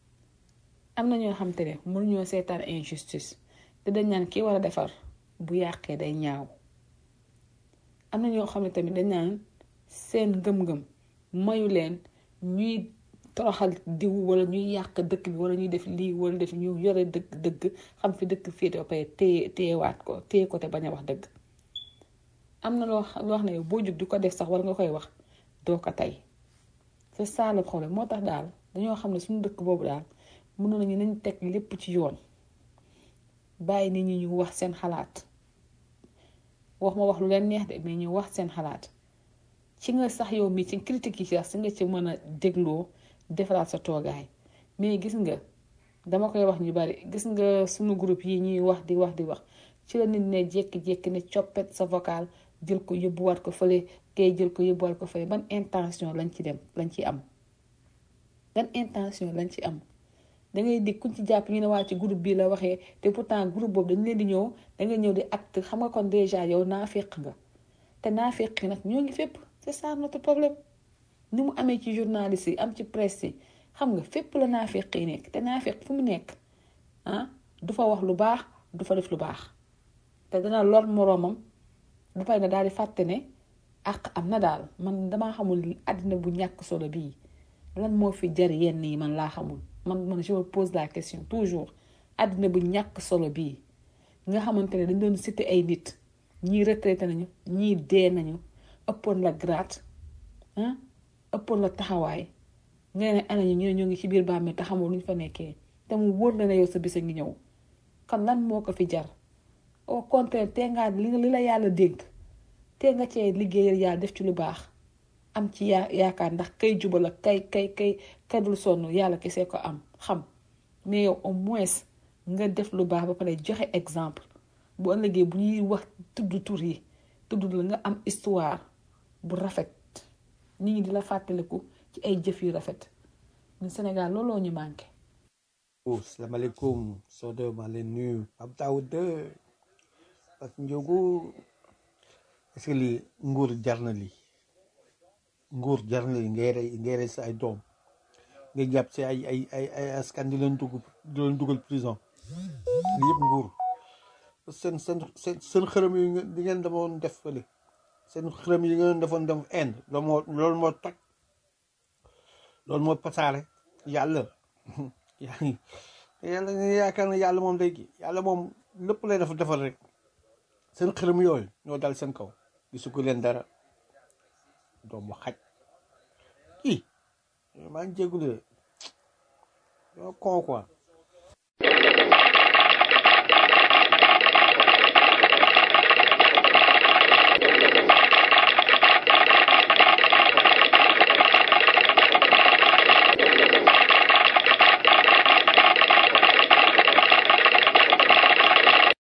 Speaker 3: am na ñoo xam te ne mënuñoo seetaan injustice te dañ naan kii war a defar bu yàqee day ñaaw am na ñoo xam ne tamit dañ naan seen ngëm-ngëm mayu leen ñuy toroxal diw wala ñuy yàq dëkk bi wala ñuy def lii wala def ñu yore dëgg dëgg xam fi dëkk féete ba pare téye téyewaat ko téye ko te bañ a wax dëgg am na loo loo wax ne boo jug di ko def sax wala nga koy wax doo ko tey c'est ça le problème moo tax daal dañoo xam ne suñu dëkk boobu daal mënoon nañu nañ teg lépp ci yoon bàyyi nit ñi ñu wax seen xalaat wax ma wax lu leen neex de mais ñu wax seen xalaat ci nga sax yow mi ci critique yi sax si nga ci mën a dégloo defaraat sa toogaay mais gis nga dama koy wax ñu bari gis nga sunu groupe yi ñuy wax di wax di wax ci la nit ne jékki-jékki ne coppet sa vocal jël ko yóbbuwaat ko fële kay jël ko yóbbuwaat ko fële ban intention lañ ci dem lañ ci am ban intention lañ ci am da ngay di kuñ ci jàpp ñu ne waa ci groupe bii la waxee te pourtant groupe boobu dañ leen di ñëw da nga ñëw di acte xam nga kon déjà yow naa féq nga te naa féq nag ñoo ngi fépp c'est ça notre problème ni mu amee ci journaliste yi am ci presse yi xam nga fépp la naa féq yi nekk te naa féq fu mu nekk ah du fa wax lu baax du fa def lu baax te dana lor moroomam ba pare na daal di fàtte ne ak am na daal man damaa xamul àddina bu ñàkk solo bii lan moo fi jar yenn yi man laa xamul man man je me pose la question toujours àddina bu ñàkk solo bii nga xamante ne dañ doon cité ay nit ñii retraité nañu ñii dee nañu ëppoon la grade ah ëppoon la taxawaay nga ne ana ñu ñu ne ñoo ngi ci biir bàmmeel te xamoo lu ñu fa nekkee te mu wóor na ne yow sa bisa ngi ñëw kon lan moo ko fi jar au contraire te ngaa li li la yàlla dénk te nga cee liggéeyal yàlla def ci lu baax am ci yaa yaakaar ndax kay jubal ak kay kay kay kay dul sonn yàlla kese ko am xam mais yow au moins nga def lu baax ba pare joxe exemple bu ëllëgee bu ñuy wax tudd tur yi tudd la nga am histoire bu rafet nit ñi di la fàttaliku ci ay jëf yu rafet ñun Sénégal looloo ñu manqué.
Speaker 5: oh salaamaaleykum Sodo maa leen nuyu Pape Daouda ak Ndiogu est-ce que lii nguur jar na lii nguur jar na lii ngay rey ngay rey sa ay doom ngay jàpp si ay ay ay ay askan di leen dugg di leen dugal prison lii yëpp nguur seen seen seen seen xërëm yi ngeen di ngeen demoon def fële seen xërëm yi ngeen defoon dem Inde loolu moo loolu moo toj loolu moo pasaare yàlla yaa ngi yàlla nga yaakaar ne yàlla moom day kii yàlla moom lépp lay def defal rek seen xërëm yooyu ñoo dal seen kaw gisu ko leen dara doomu xaj kii maa ngi jégalu de ñoo con quoi